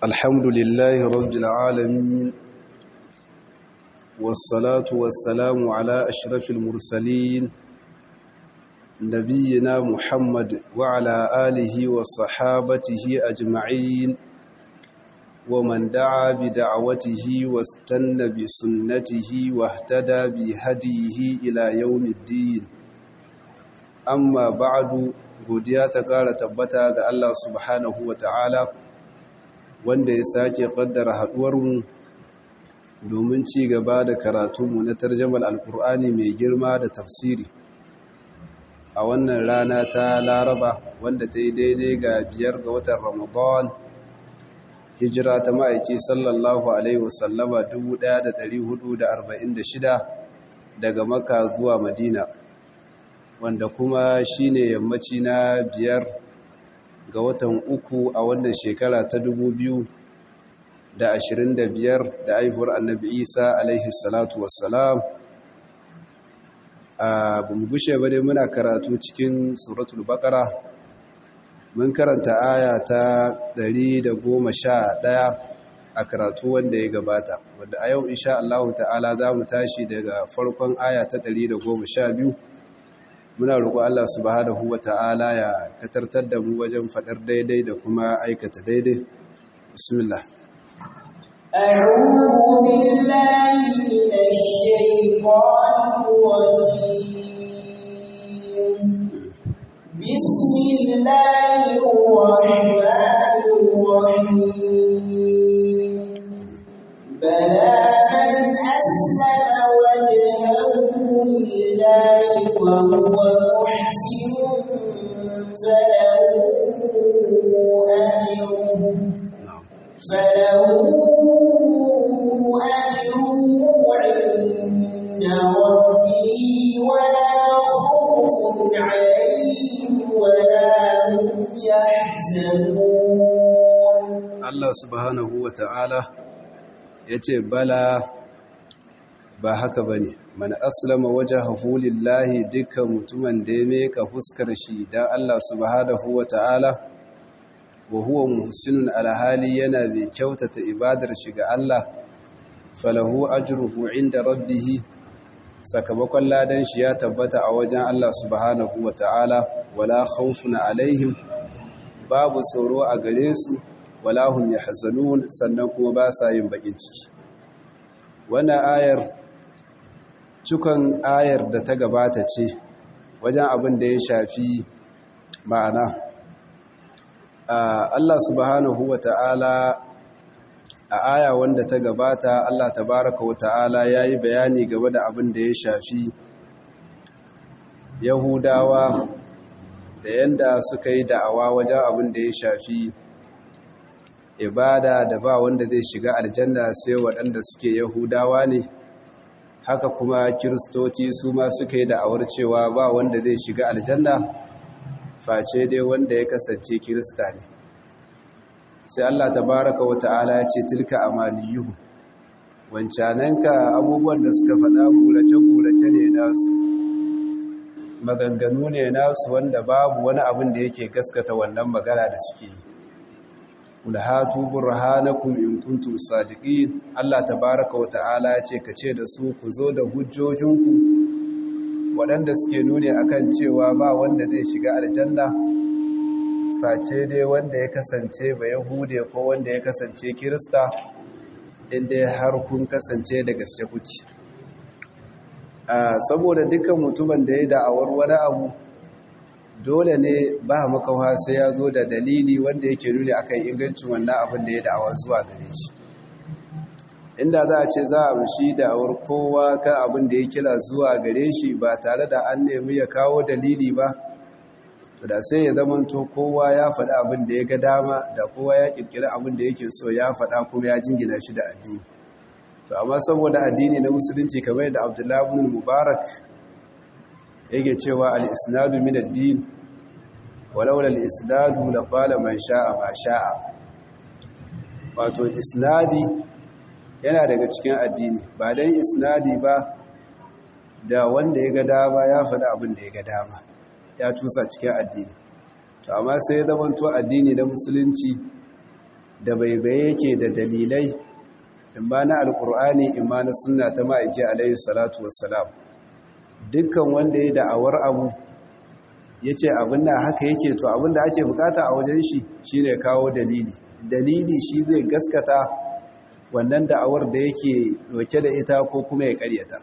الحمد لله رب العالمين والصلاة والسلام على أشرف المرسلين نبينا محمد وعلى آله وصحابته أجمعين ومن دعا بدعوته واستنى بسنته واهتدى بهديه إلى يوم الدين أما بعد godiya ta ƙara tabbata ga Allah subhanahu wa ta'ala wanda ya sake ƙaddara haɗuwarmu domin ci gaba da karatunmu na tarjamar alkur'ani mai girma da tafsiri a wannan rana ta laraba wanda ta yi daidai ga biyar ga watan ramadan hijira ta ma'aiki sallallahu alaihi wasallama 1446 daga maka zuwa madina wanda kuma shine yammaci na biyar ga watan uku a wannan shekara ta dubu biyu da ashirin da biyar da aihuwar annabi isa alaihi salatu wassalam a gumgushe bane muna karatu cikin suratul bakara mun karanta aya ta ɗaya a karatu wanda ya gabata wanda a yau insha Allah ta'ala za mu tashi daga farkon aya ta biyu. muna roƙo Allah subhanahu wata'ala ya katartar da mu wajen faɗar daidai da kuma aikata daidai bismillah أعوذ بالله من الشيطان الرجيم بسم الله الرحمن الرحيم بلى من أسلم وجهه لله وهو محسن فله أجره فله أجره عند ربه ولا خوف عليهم ولا هم يحزنون Allah subhanahu wa ta'ala ya ce bala ba haka ba ne mana aslama waje lillahi dukkan mutumin da ya meka fuskar shi don Allah subhanahu wa ta'ala wa huwa muhsinun alhali yana mai kyautata ibadar shi ga Allah falahu ajruhu inda rabbihi sakamakon ladan shi ya tabbata a wajen Allah subhanahu wa ta'ala wala khawfun alaihim babu tsoro a gare su wala hum yahzanun sannan kuma ba sa yin bakin ciki wannan ayar cikin ayar da ta gabata ce wajen abin da ya shafi ma'ana Allah subhanahu wa ta'ala a aya wanda ta gabata Allah tabaraka wa ta'ala ya yi bayani game da abin da ya shafi yahudawa da yanda suka yi da'awa wajen abin da ya shafi ibada da ba wanda zai shiga aljanna sai waɗanda suke yahudawa ne haka kuma kiristoci su ma suka yi da'awar cewa ba wanda zai shiga aljanna face dai wanda ya kasance kirista ne sai Allah tabaraka wa ta'ala ya ce tilka amaliyuhu wancananka abubuwan da suka faɗa gurace-gurace ne nasu maganganu ne nasu wanda babu wani abin da yake gaskata wannan magana da suke yi ulhatu burhanakum in kuntum sadiqin Allah tabaaraka wa ta'ala yace kace da su ku zo da hujjojinku waɗanda suke nuni akan cewa ba wanda zai shiga aljanna face dai wanda ya kasance ba yahude ko wanda ya kasance kirista inda har kun kasance da gaske kuci saboda dukkan mutumin da ya da'awar wani abu dole ne ba makawa sai ya zo da dalili wanda yake nuni akan ingancin wannan abin da ya da'awa zuwa gare shi inda za a ce za a mushi da'awar kowa kan abin da ya kira zuwa gare shi ba tare da an nemi ya kawo dalili ba to da sai ya zamanto kowa ya faɗi abin da ya ga dama da kowa ya ƙirƙiri abin da yake so ya faɗa kuma ya jingina shi da addini to amma saboda addini na musulunci kamar da abdullahi ibn mubarak yake cewa al-isnadu min ad-din walaula al-isnadu la qala man sha'a ma sha'a wato isnadi yana daga cikin addini ba dan isnadi ba da wanda ya ga dama ya faɗi abin da ya ga dama ya cusa cikin addini to amma sai ya zamanto addini na musulunci da baibaye yake da dalilai in ba na alkur'ani in ma na sunna ta ma'aiki alayhi salatu wassalam dukkan wanda ya da'awar abu ya ce abin da haka yake to abin da ake bukata a wajen shi shine kawo dalili dalili shi zai gaskata wannan da'awar da yake doke da ita ko kuma ya karyata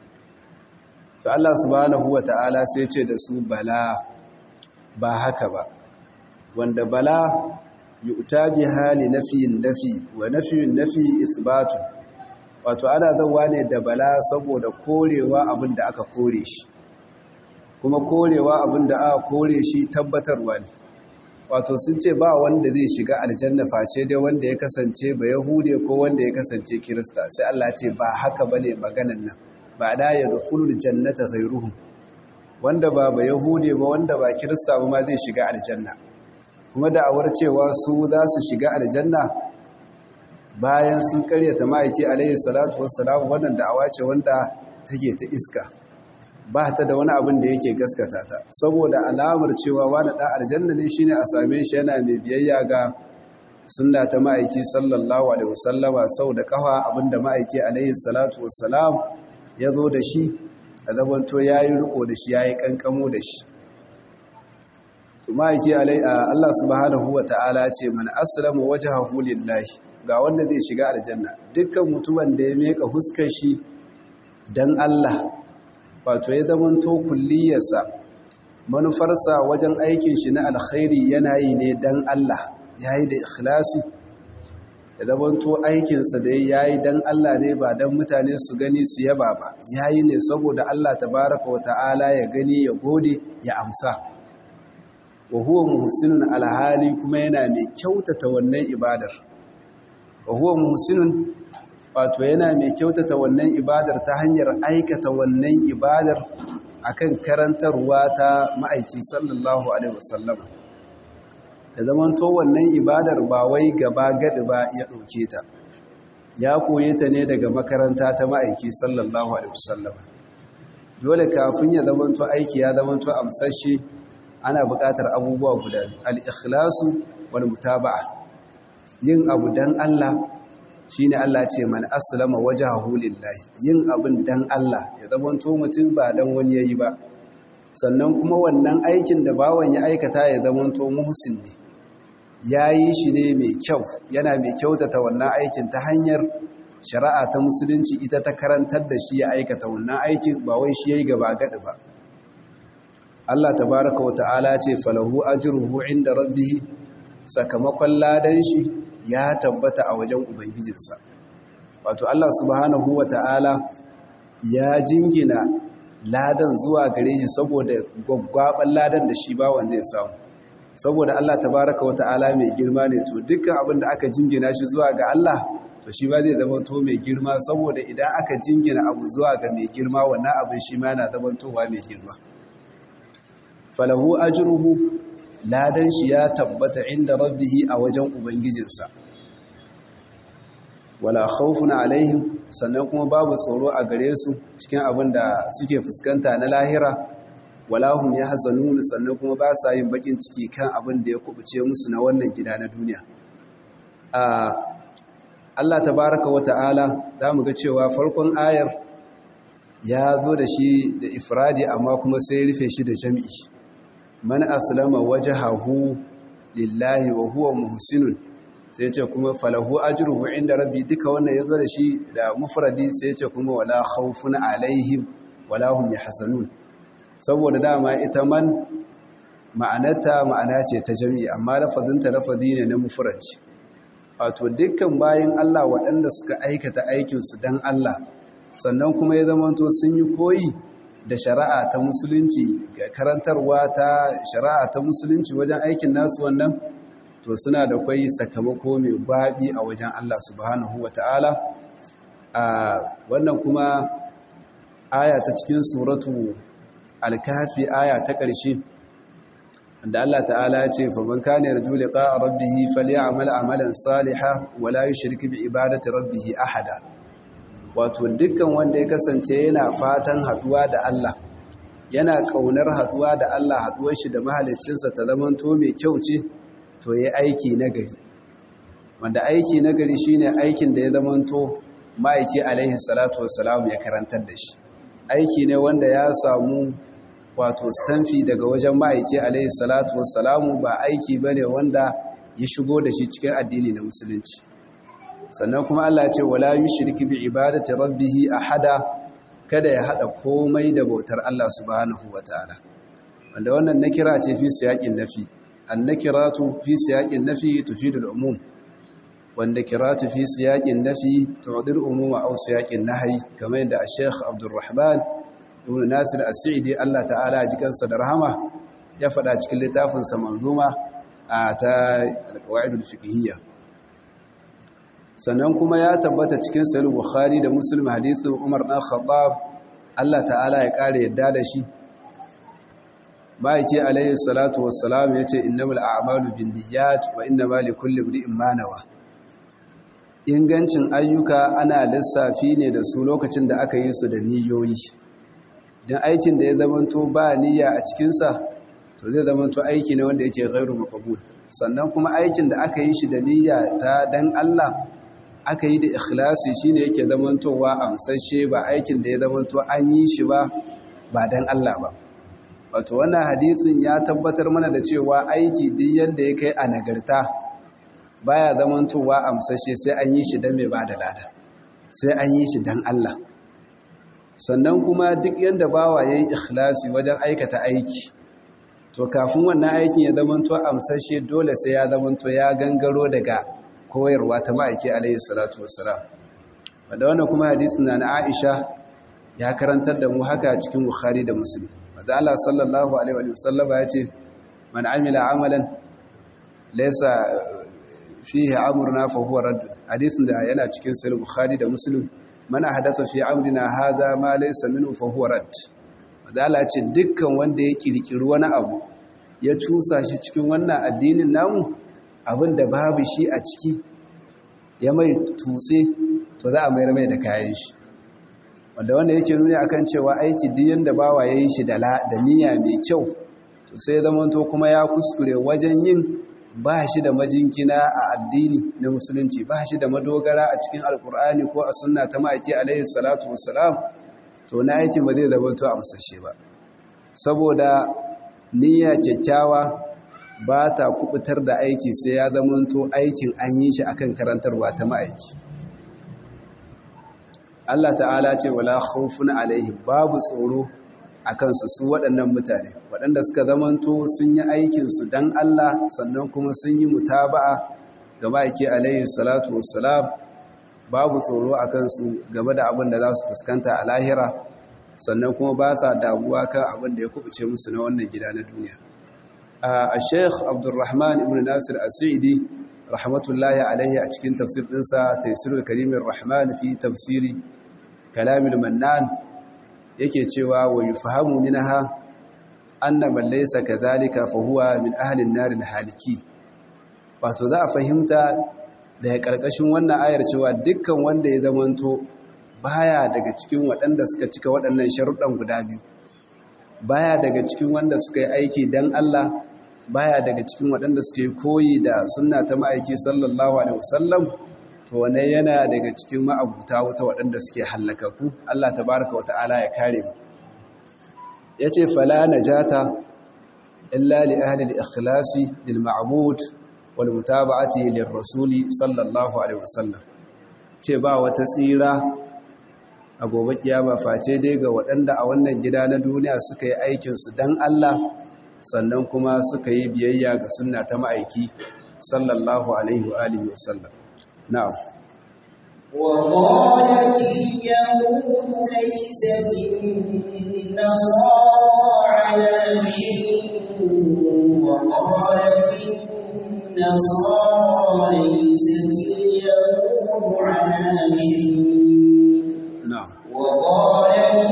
to Allah subhanahu wata'ala sai ce da su bala ba haka ba wanda bala yu'ta bi hali nafiyin nafi wa nafiyin nafi isbatu wato ana zawa ne da bala saboda korewa abin da aka kore shi kuma korewa abin da aka kore shi tabbatarwa ne wato sun ce ba wanda zai shiga aljanna face dai wanda ya kasance ba yahude ko wanda ya kasance kirista sai Allah ce ba haka bane maganan nan ba da ya dukhulul jannata ghayruhum wanda ba ba yahude ba wanda ba kirista ba ma zai shiga aljanna kuma da'awar cewa su za su shiga aljanna bayan sun karyata ma'aiki alaihi salatu wassalam wannan da'awa ce wanda take ta iska ba ta da wani abin da yake gaskata ta saboda alamar cewa wani ɗan aljanna ne shine a same shi yana mai biyayya ga sunna ta ma'aiki sallallahu alaihi wasallama sau da kafa abinda ma'aiki alaihi salatu wassalam ya zo da shi a zabanto ya yi riko da shi ya yi kankamo da shi to ma'aiki Allah subhanahu wa ta'ala ce man aslama wajhahu lillahi ga wanda zai shiga aljanna dukkan mutumin da ya meka huskar shi dan Allah wato ya zamanto kulliyarsa manufarsa wajen aikin shi na alkhairi yana yi ne dan Allah yayi da ikhlasi ya zamanto aikinsa da yayi dan Allah ne ba dan mutane su gani su yaba ba yayi ne saboda Allah tabaraka wa ta'ala ya gani ya gode ya amsa wa huwa muhsinun alhali kuma yana mai kyautata wannan ibadar wa huwa muhsinun wato yana mai kyautata wannan ibadar ta hanyar aikata wannan ibadar akan karantarwa ta ma'aiki sallallahu alaihi wasallam da zaman to wannan ibadar ba wai gaba gadi ba ya dauke ta ya koye ta ne daga makaranta ta ma'aiki sallallahu alaihi wasallam dole kafin ya zaman to aiki ya zaman to amsashi ana buƙatar abubuwa guda al-ikhlasu wal mutaba'a yin abu dan Allah shine Allah ce man aslama wajhahu lillahi yin abin dan Allah ya zamanto mutum ba dan wani yayi ba sannan kuma wannan aikin da bawan ya aikata ya zamanto muhsin ne yayi shi ne mai kyau yana mai kyautata wannan aikin ta hanyar shari'a ta musulunci ita ta karantar da shi ya aikata wannan aikin ba wai shi yayi gaba gadi ba Allah tabaraka wa ta'ala ce falahu ajruhu inda rabbih sakamakon ladan shi ya tabbata a wajen ubangijinsa wato Allah subhanahu wa ta'ala ya jingina ladan zuwa gare shi saboda gwaggwaban ladan da shi bawan zai samu saboda Allah tabaraka wa ta'ala mai girma ne to dukkan abin da aka jingina shi zuwa ga Allah to shi ba zai zama to mai girma saboda idan aka jingina abu zuwa ga mai girma wannan abin shi ma yana zamantowa mai girma falahu ajruhu ladan shi ya tabbata inda rabbihi a wajen ubangijinsa wala khawfun alaihim sannan kuma babu tsoro a gare su cikin abin da suke fuskanta na lahira wala hum yahzanun sannan kuma ba sa yin bakin ciki kan abin da ya kubuce musu na wannan gida na duniya Allah tabaraka wa ta'ala zamu ga cewa farkon ayar ya zo da shi da ifradi amma kuma sai rufe shi da jami'i man aslama wajhahu lillahi wa huwa muhsinun sai ce kuma falahu ajruhu inda rabbi duka wannan yazo da shi da mufradi sai ce kuma wala khawfun alaihim wala hum yahzanun saboda dama ita man ma'anarta ma'ana ce ta jami'i amma lafazinta lafazi ne na mufradi wato dukkan bayin Allah waɗanda suka aikata aikinsu dan Allah sannan kuma ya zamanto sun yi koyi da shari'a ta musulunci ga karantarwa ta shari'a ta musulunci wajen aikin nasu wannan to suna da kwai sakamako mai baɗi a wajen Allah subhanahu wa ta'ala a wannan kuma aya ta cikin suratu alkafi aya ta ƙarshe da Allah ta'ala ya ce faman kana yarju liqa rabbih falyamal amalan salihan wala yushrik bi ibadati rabbih ahada wato dukkan wanda ya kasance yana fatan haduwa da Allah yana kaunar haduwa da Allah haduwar shi da mahaliccinsa ta zaman to mai kyau ce to yayi aiki na gari wanda aiki na gari shine aikin da ya zamanto ma'aiki alaihi salatu wassalam ya karantar da shi aiki ne wanda ya samu wato stamfi daga wajen ma'aiki alaihi salatu wassalamu ba aiki bane wanda ya shigo da shi cikin addini na musulunci sannan kuma Allah ce wala yushriki bi ibadati rabbih ahada kada ya hada komai da bautar Allah subhanahu wataala wanda wannan nakira ce fi siyaqin nafi annakiratu fi siyaqin nafi tufidu al-umum wanda kiratu fi siyaqin nafi tu'dil umuma aw siyaqin nahyi kamar yadda Sheikh Abdulrahman ibn Nasir As-Sa'idi Allah ta'ala ji kansa da rahama ya faɗa cikin littafinsa manzuma a ta al-qawaidul fiqhiyya sannan kuma ya tabbata cikin sahih bukhari da muslim hadithin umar dan khattab Allah ta'ala ya kare yadda da shi baiki alayhi salatu wassalam yace innamal a'malu binniyat wa innamal likulli imrin ma nawa ingancin ayyuka ana lissafi ne da su lokacin da aka yi su da niyoyi dan aikin da ya zamanto ba niyya a cikin sa to zai zamanto aiki ne wanda yake ghairu maqbul sannan kuma aikin da aka yi shi da niyya ta dan Allah aka yi da ikhlasi shine yake zamantowa amsashe ba aikin da ya zamanto an yi shi ba ba dan Allah ba wato wannan hadisin ya tabbatar mana da cewa aiki duk yanda ya kai a nagarta baya zamantowa amsashe sai an yi shi dan mai bada lada sai an yi shi dan Allah sannan kuma duk yanda bawa yayi ikhlasi wajen aikata aiki to kafin wannan aikin ya zamanto amsashe dole sai ya zamanto ya gangaro daga koyarwa ta ma'aiki alayhi salatu wassalam wanda wannan kuma hadisin na na Aisha ya karantar da mu haka cikin Bukhari da Muslim wanda Allah sallallahu alaihi wa sallam ya ce man amila amalan laysa fihi amruna fa huwa radd hadisin da yana cikin sahih Bukhari da Muslim man ahdatha fi amrina hadha ma laysa minhu fa huwa radd wanda Allah ya ce dukkan wanda ya kirkiri wani abu ya cusa shi cikin wannan addinin namu abin da babu shi a ciki ya mai tutse to za a mayar mai da kayan shi wanda wanda yake nuni akan cewa aiki duk yanda bawa ya yi shi da niyya mai kyau to sai zamanto kuma ya kuskure wajen yin ba shi da majinkina a addini na musulunci ba shi da madogara a cikin alkur'ani ko a sunna ta ma'aiki alaihi salatu wassalam to na aikin ba zai zamanto a musashe ba saboda niyya kyakkyawa ba ta kubutar da aiki sai ya zamanto aikin an yi shi akan karantarwa ta ma'aiki Allah ta'ala ce wala khawfun alaihim babu tsoro akan su su waɗannan mutane waɗanda suka zamanto sun yi aikin su dan Allah sannan kuma sun yi mutaba'a ga ma'aiki alaihi salatu wassalam babu tsoro akan su game da abin da za su fuskanta a lahira sannan kuma ba sa damuwa kan abin da ya kubuce musu na wannan gida na duniya a sheikh abdulrahman ibn nasir asidi rahmatullahi alaihi a cikin tafsir dinsa taisirul karimin rahman fi tafsiri kalamil mannan yake cewa wa yufahamu minha anna man laysa kadhalika fa huwa min ahli an-nar haliki wato za a fahimta daga karkashin wannan ayar cewa dukkan wanda ya zamanto baya daga cikin waɗanda suka cika waɗannan sharuɗan guda biyu baya daga cikin wanda suka yi aiki dan Allah baya daga cikin waɗanda suke koyi da sunna ta ma'aiki sallallahu alaihi wasallam to wane yana daga cikin ma'abuta wata waɗanda suke hallakaku Allah tabaraka wata'ala ya kare mu yace fala najata illa li ahli al-ikhlasi lil ma'bud wal mutaba'ati lir rasuli sallallahu alaihi wasallam ce ba wata tsira a gobe kiyama face dai ga waɗanda a wannan gida na duniya suka yi aikinsu don Allah sannan kuma suka yi biyayya ga sunna ta ma'aiki sallallahu alaihi wa alihi wasallam na'am وقالت اليهود ليست النصارى على شيء وقالت النصارى ليست اليهود على شيء na'am وقالت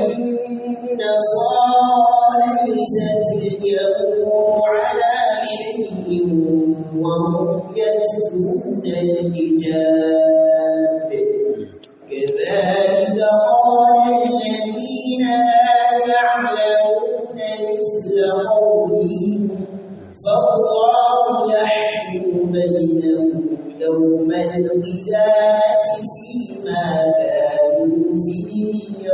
النصارى ليست اليهود على شيء وهم يتلون الكتاب كذلك قال الذين لا يعلمون مثل قولهم فالله يحكم بينهم يوم القيامة فيما كانوا فيه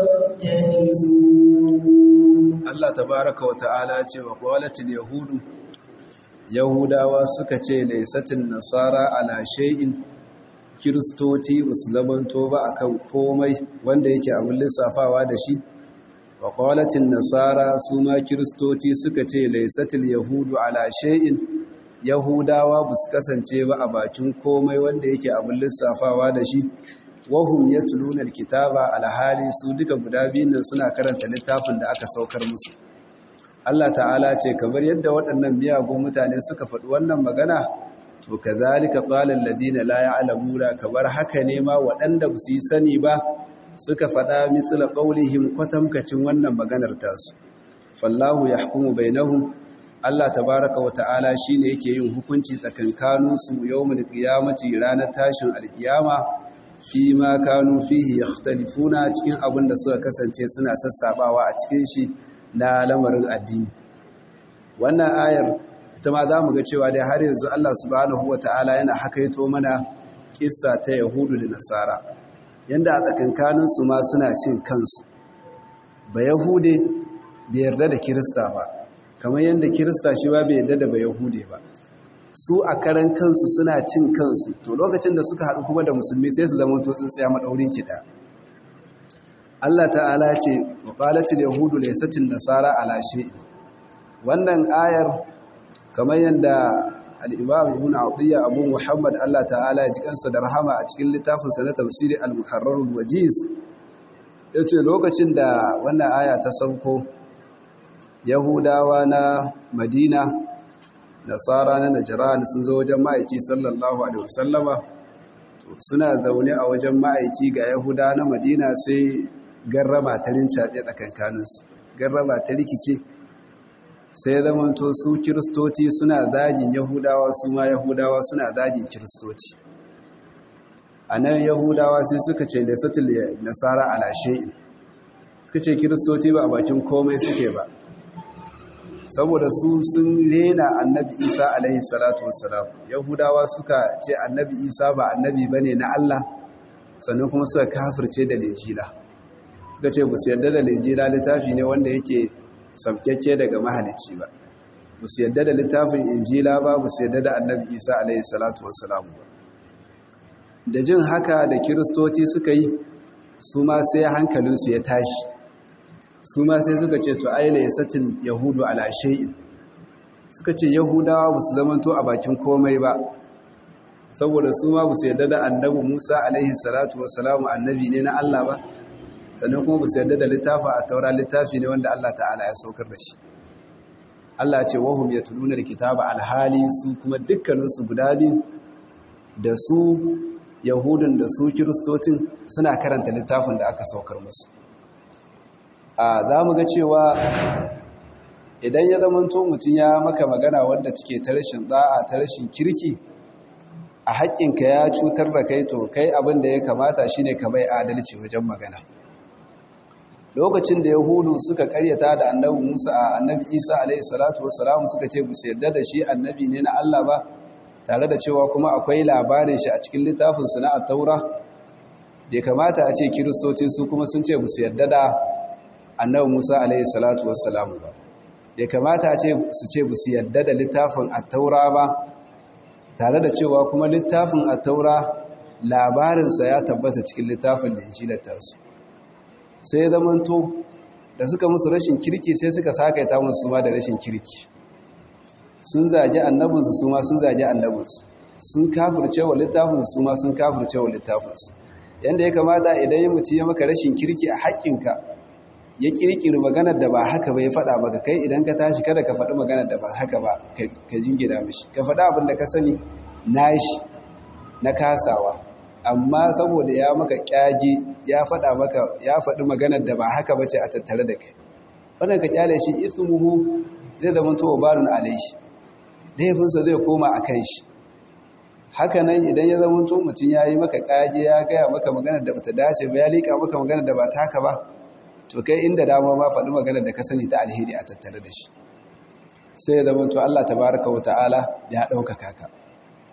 يختلفون Allah tabaraka wa ta'ala ce wa qalatil yahudu yahudawa suka ce laysatin nasara ala shay'in kiristoti basu zamanto ba akan komai wanda yake abin lissafawa da shi wa qalatin nasara su ma kiristoti suka ce laysatil yahudu ala shay'in yahudawa basu kasance ba a bakin komai wanda yake abin lissafawa da shi wahum yatluna alkitaba alhali su duka guda biyun nan suna karanta littafin da aka saukar musu Allah ta'ala ce kamar yadda waɗannan miyagun mutane suka faɗi wannan magana to kazalika qala alladhina la ya'lamuna kamar haka ne ma waɗanda ba su yi sani ba suka faɗa mithla qawlihim kwatamkacin wannan maganar tasu fallahu yahkumu bainahum Allah tabaraka wa ta'ala shine yake yin hukunci tsakankaninsu yawmul qiyamati ranar tashin alkiyama fi ma kanu fihi yakhtalifuna cikin abin da suka kasance suna sassabawa a cikin shi na lamarin addini wannan ayar ita ma zamu ga cewa dai har yanzu Allah subhanahu wataala yana hakaito mana kissa ta yahudu da nasara yanda a tsakankanin su ma suna cin kansu ba yahude bai yarda da kirista ba kamar yanda kirista shi ba bai yarda da ba yahude ba su a karan kansu suna cin kansu to lokacin da suka haɗu kuma da musulmi sai su zama to tsaya maɗaurin kiɗa Allah ta'ala ce wa qalatil yahudu laysatin nasara ala shay'in wannan ayar kamar yanda al-imam ibn atiyya abu muhammad Allah ta'ala ya ji kansa da rahama a cikin littafin sa na tafsiri al-muharrar al-wajiz yace lokacin da wannan aya ta sauko yahudawa na madina nasara na najiran sun zo wajen ma'aiki sallallahu alaihi wasallama suna zaune a wajen ma'aiki ga yahuda na madina sai garrama ta rincaɓe tsakankaninsu garrama ta rikice sai zamanto su kiristoci suna zagin yahudawa su ma yahudawa suna zagin kiristoci a nan yahudawa sai suka ce lesatul nasara alashe'in suka ce kiristoci ba a bakin komai suke ba saboda su sun rena annabi isa alaihi salatu wassalam yahudawa suka ce annabi isa ba annabi ba ne na allah sannan kuma suka kafirce da lejila suka ce busu yadda da lejila littafi ne wanda yake sabkyakke daga mahalicci ba busu yadda da littafin injila ba busu yadda da annabi isa alaihi salatu wassalam ba da jin haka da kiristoci suka yi su ma sai hankalinsu ya tashi su ma sai suka ce to aile ya satin yahudu ala shay'in suka ce yahudawa ba su zamanto a bakin komai ba saboda su ma ba su yarda da annabi musa alaihi salatu wassalamu annabi ne na allah ba sannan kuma ba su yarda da littafi a taura littafi ne wanda allah ta'ala ya saukar da shi allah ce wahum ya tuluna da kitaba alhali su kuma dukkaninsu guda biyu da su yahudun da su kiristocin suna karanta littafin da aka saukar musu a za mu ga cewa idan ya zamanto mutum ya maka magana wanda take ta rashin da'a ta rashin kirki a haƙƙinka ya cutar da kai to kai abin da ya kamata shine ka bai adalci wajen magana lokacin da yahudu suka karyata da annabi musa a annabi isa alaihi salatu wassalam suka ce bu yarda da shi annabi ne na allah ba tare da cewa kuma akwai labarin shi a cikin littafin su na taura bai kamata a ce kiristoci su kuma sun ce bu yarda da annabi Musa alaihi salatu wassalamu ba ya kamata ce su ce ba su yadda da littafin attaura ba tare da cewa kuma littafin attaura labarinsa ya tabbata cikin littafin linjilar tasu sai zamanto da suka musu rashin kirki sai suka sakaita musu ma da rashin kirki sun zagi annabinsu su ma sun zagi annabinsu sun kafirce wa littafinsu su ma sun kafirce wa littafinsu yanda ya kamata idan yi mutu ya maka rashin kirki a haƙƙinka ya kirkiri maganar da ba haka ba ya faɗa maka kai idan ka tashi kada ka faɗi maganar da ba haka ba ka jingina mishi ka faɗi abin da ka sani nashi na kasawa amma saboda ya maka kyage ya faɗa maka ya faɗi maganar da ba haka ba ce a tattare da kai wannan ka kyale shi ismuhu zai zama to barun alaihi laifinsa zai koma a kan shi haka nan idan ya zama to mutum ya yi maka kyage ya gaya maka maganar da bata dace ba ya liƙa maka maganar da ba ta haka ba to kai inda dama ma faɗi maganar da ka sani ta alheri a tattare da shi sai ya zama to Allah tabaraka wa ta'ala ya ɗaukaka ka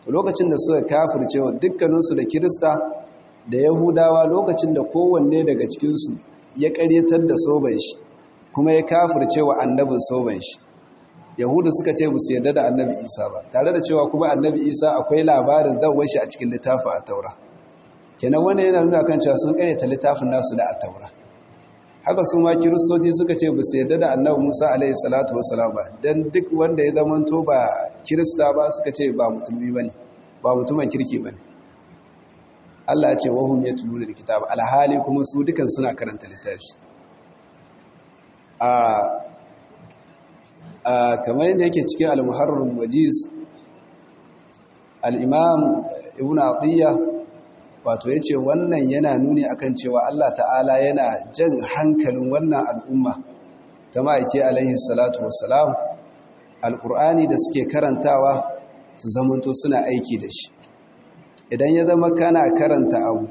lokacin da suka kafirce wa dukkaninsu da kirista da yahudawa lokacin da kowanne daga cikinsu ya karyatar da soban shi kuma ya kafirce wa annabin soban shi yahudu suka ce bu su yarda da annabi isa ba tare da cewa kuma annabi isa akwai labarin zawar shi a cikin littafin a taura kenan wanda yana nuna kan cewa sun karyata littafin nasu da a taura haka su ma kiristoci suka ce bu su yarda da annabi musa alaihi salatu wassalam ba dan duk wanda ya zamanto ba kirista ba suka ce ba musulmi bane ba mutumin kirki bane Allah ya ce wahum yatluna alkitab alhali kuma su dukan suna karanta littafi a kamar yadda yake cikin al-muharrar wajiz al-imam ibn atiyya wato yace wannan yana nuni akan cewa Allah ta'ala yana jan hankalin wannan al'umma ta ma'aike alaihi salatu wassalam alqur'ani da suke karantawa su zamanto suna aiki da shi idan ya zama kana karanta abu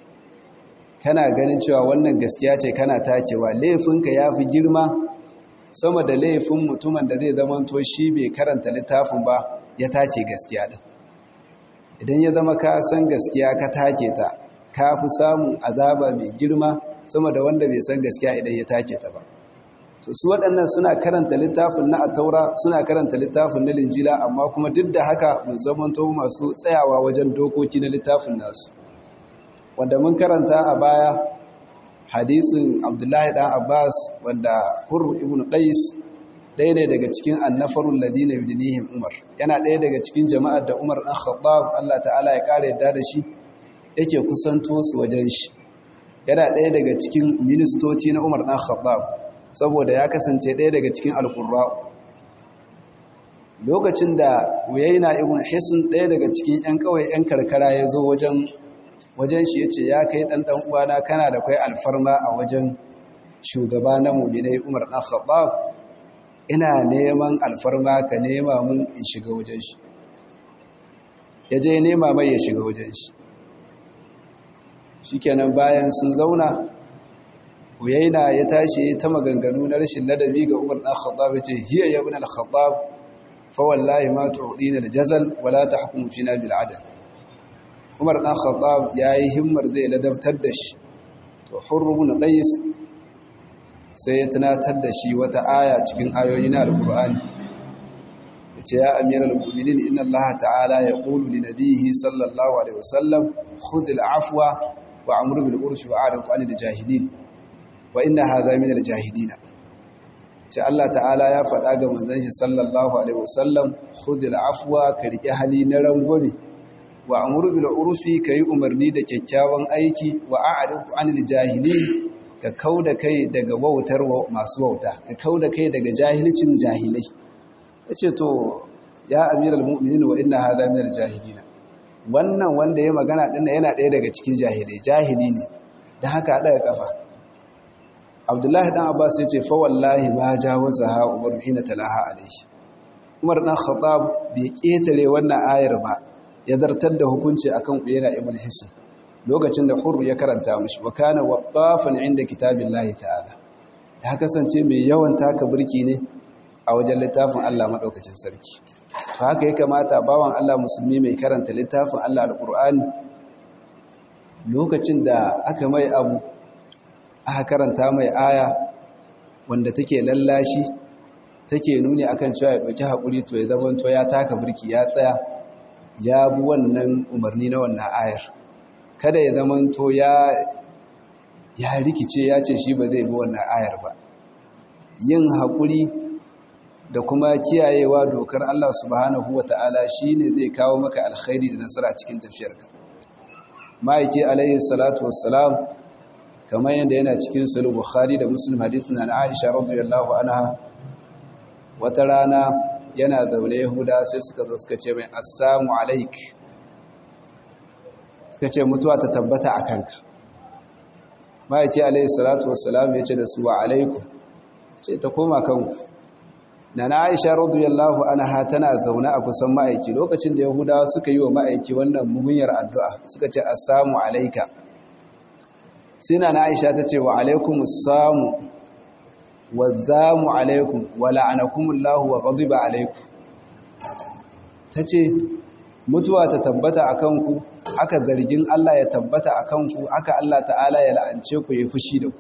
kana ganin cewa wannan gaskiya ce kana takewa laifinka ya fi girma sama da laifin mutumin da zai zamanto shi bai karanta littafin ba ya take gaskiya din idan ya zama ka san gaskiya ka take ta ka fi samun azaba mai girma sama da wanda bai san gaskiya idan ya take ta ba to su waɗannan suna karanta littafin na ataura suna karanta littafin na linjila amma kuma duk da haka mun zamanto masu tsayawa wajen dokoki na littafin nasu wanda mun karanta a baya hadisin abdullahi dan abbas wanda hur ibn qais ɗaya ne daga cikin annafarun ladina yudinihim umar yana ɗaya daga cikin jama'ar da umar ɗan khattab allah ta'ala ya ƙara yadda da shi yake kusanto su wajen shi yana ɗaya daga cikin ministoci na umar ɗan khattab saboda ya kasance ɗaya daga cikin alƙurra lokacin da wuyaina ibn hisin ɗaya daga cikin 'yan kawai 'yan karkara ya zo wajen wajen shi ya ce ya kai ɗan ɗan uwana kana da kwai alfarma a wajen shugaba na muminai umar ɗan khattab ina neman alfarma ka nema mun in shiga wajen shi ya je nema mai ya shiga wajen shi shikenan bayan sun zauna Uyaina ya tashi ta maganganu na rashin ladabi ga Umar ɗan Khattab ya ce hiya ya ibn al-Khattab fa wallahi ma tu'dina al-jazal wa la tahkumu fina bil adl Umar ɗan Khattab yayi himmar zai ladabtar da shi to Hurr ibn Qais sai ya tunatar da shi wata aya cikin ayoyi na Al-Qur'ani yace ya amiral mu'minin inna Allah ta'ala yaqulu li nabiyhi sallallahu alaihi wasallam khudh al-afwa wa amru bil urfi wa a'rid 'anil jahilin wa inna hadha min al-jahilin ce Allah ta'ala ya faɗa ga manzon shi sallallahu alaihi wasallam khudhil afwa ka rike hali na rangwame wa amru bil urfi kai umarni da kyakkyawan aiki wa a'rid 'anil jahilin ka kauda kai daga wautar masu wauta ka kauda kai daga jahilcin jahilai yace to ya amiral mu'minin wa inna hadha min al-jahilin wannan wanda ya magana dinnan yana ɗaya daga cikin jahilai jahili ne dan haka daga kafa abdullahi dan abbas ya ce fa wallahi ma jawaza ha umar hina talaha alaihi umar dan khattab bai ketare wannan ayar ba ya zartar da hukunci akan uyayna ibn hisan lokacin da hurr ya karanta mishi wa kana waqafan inda kitabillahi ta'ala ya kasance mai yawan taka burki ne a wajen littafin Allah madaukakin sarki fa haka ya kamata bawan Allah musulmi mai karanta littafin Allah alqur'ani lokacin da aka mai abu aka karanta mai aya wanda take lallashi take nuni akan cewa ya ɗauki haƙuri to ya zama to ya taka birki ya tsaya ya bi wannan umarni na wannan ayar kada ya zama to ya ya rikice ya ce shi ba zai bi wannan ayar ba yin haƙuri da kuma kiyayewa dokar Allah subhanahu wa ta'ala shi ne zai kawo maka alkhairi da nasara cikin tafiyarka ma'aiki alaihi salatu wassalam kamar yadda yana cikin sulhu bukhari da muslim hadith na aisha radiyallahu anha wata rana yana zaune yahuda sai suka zo suka ce mai assamu alaik suka ce mutuwa ta tabbata a kanka ma'aiki alaihi salatu wassalam ya ce da su wa alaikum ce ta koma kanku na na aisha radiyallahu anha tana zaune a kusan ma'aiki lokacin da yahudawa suka yi wa ma'aiki wannan mugunyar addu'a suka ce assamu alaika sina na aisha ta ce wa alaikum samu wa zamu alaikum wa la'anakumullahu wa ghadiba alaikum ta ce mutuwa ta tabbata a kanku haka zargin Allah ya tabbata a kanku haka Allah ta'ala ya la'ance ku ya fushi da ku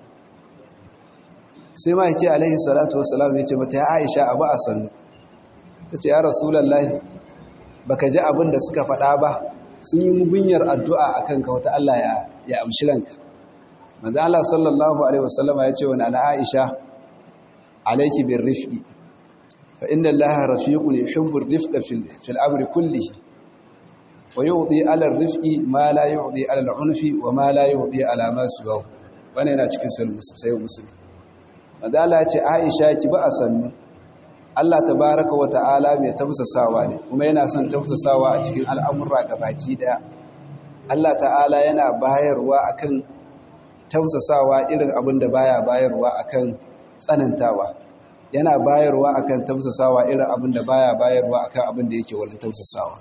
sai ma yake alaihi salatu wassalam ya ce mata ya aisha abu a sannu ta ce ya rasulallah baka ji abin da suka faɗa ba sun yi mugunyar addu'a a kanka wata Allah ya amshi ranka manzo Allah sallallahu alaihi wasallama ya ce wa nana aisha alaiki bin rifqi fa inna allaha rafiqun yuhibbu ar-rifqa fil amri kullihi wa yu'ti 'ala ar-rifqi ma la yu'ti 'ala al-'unfi wa ma la yu'ti 'ala ma siwahu wannan yana cikin sayyid muslim madala ce aisha ki ba a sannu Allah tabaraka wa ta'ala mai tafsasawa ne kuma yana son tafsasawa a cikin al'amurra baki daya Allah ta'ala yana bayarwa akan tafsasawa irin abin da baya bayarwa akan tsanantawa yana bayarwa akan tafsasawa irin abin da baya bayarwa akan abin da yake wani tafsasawa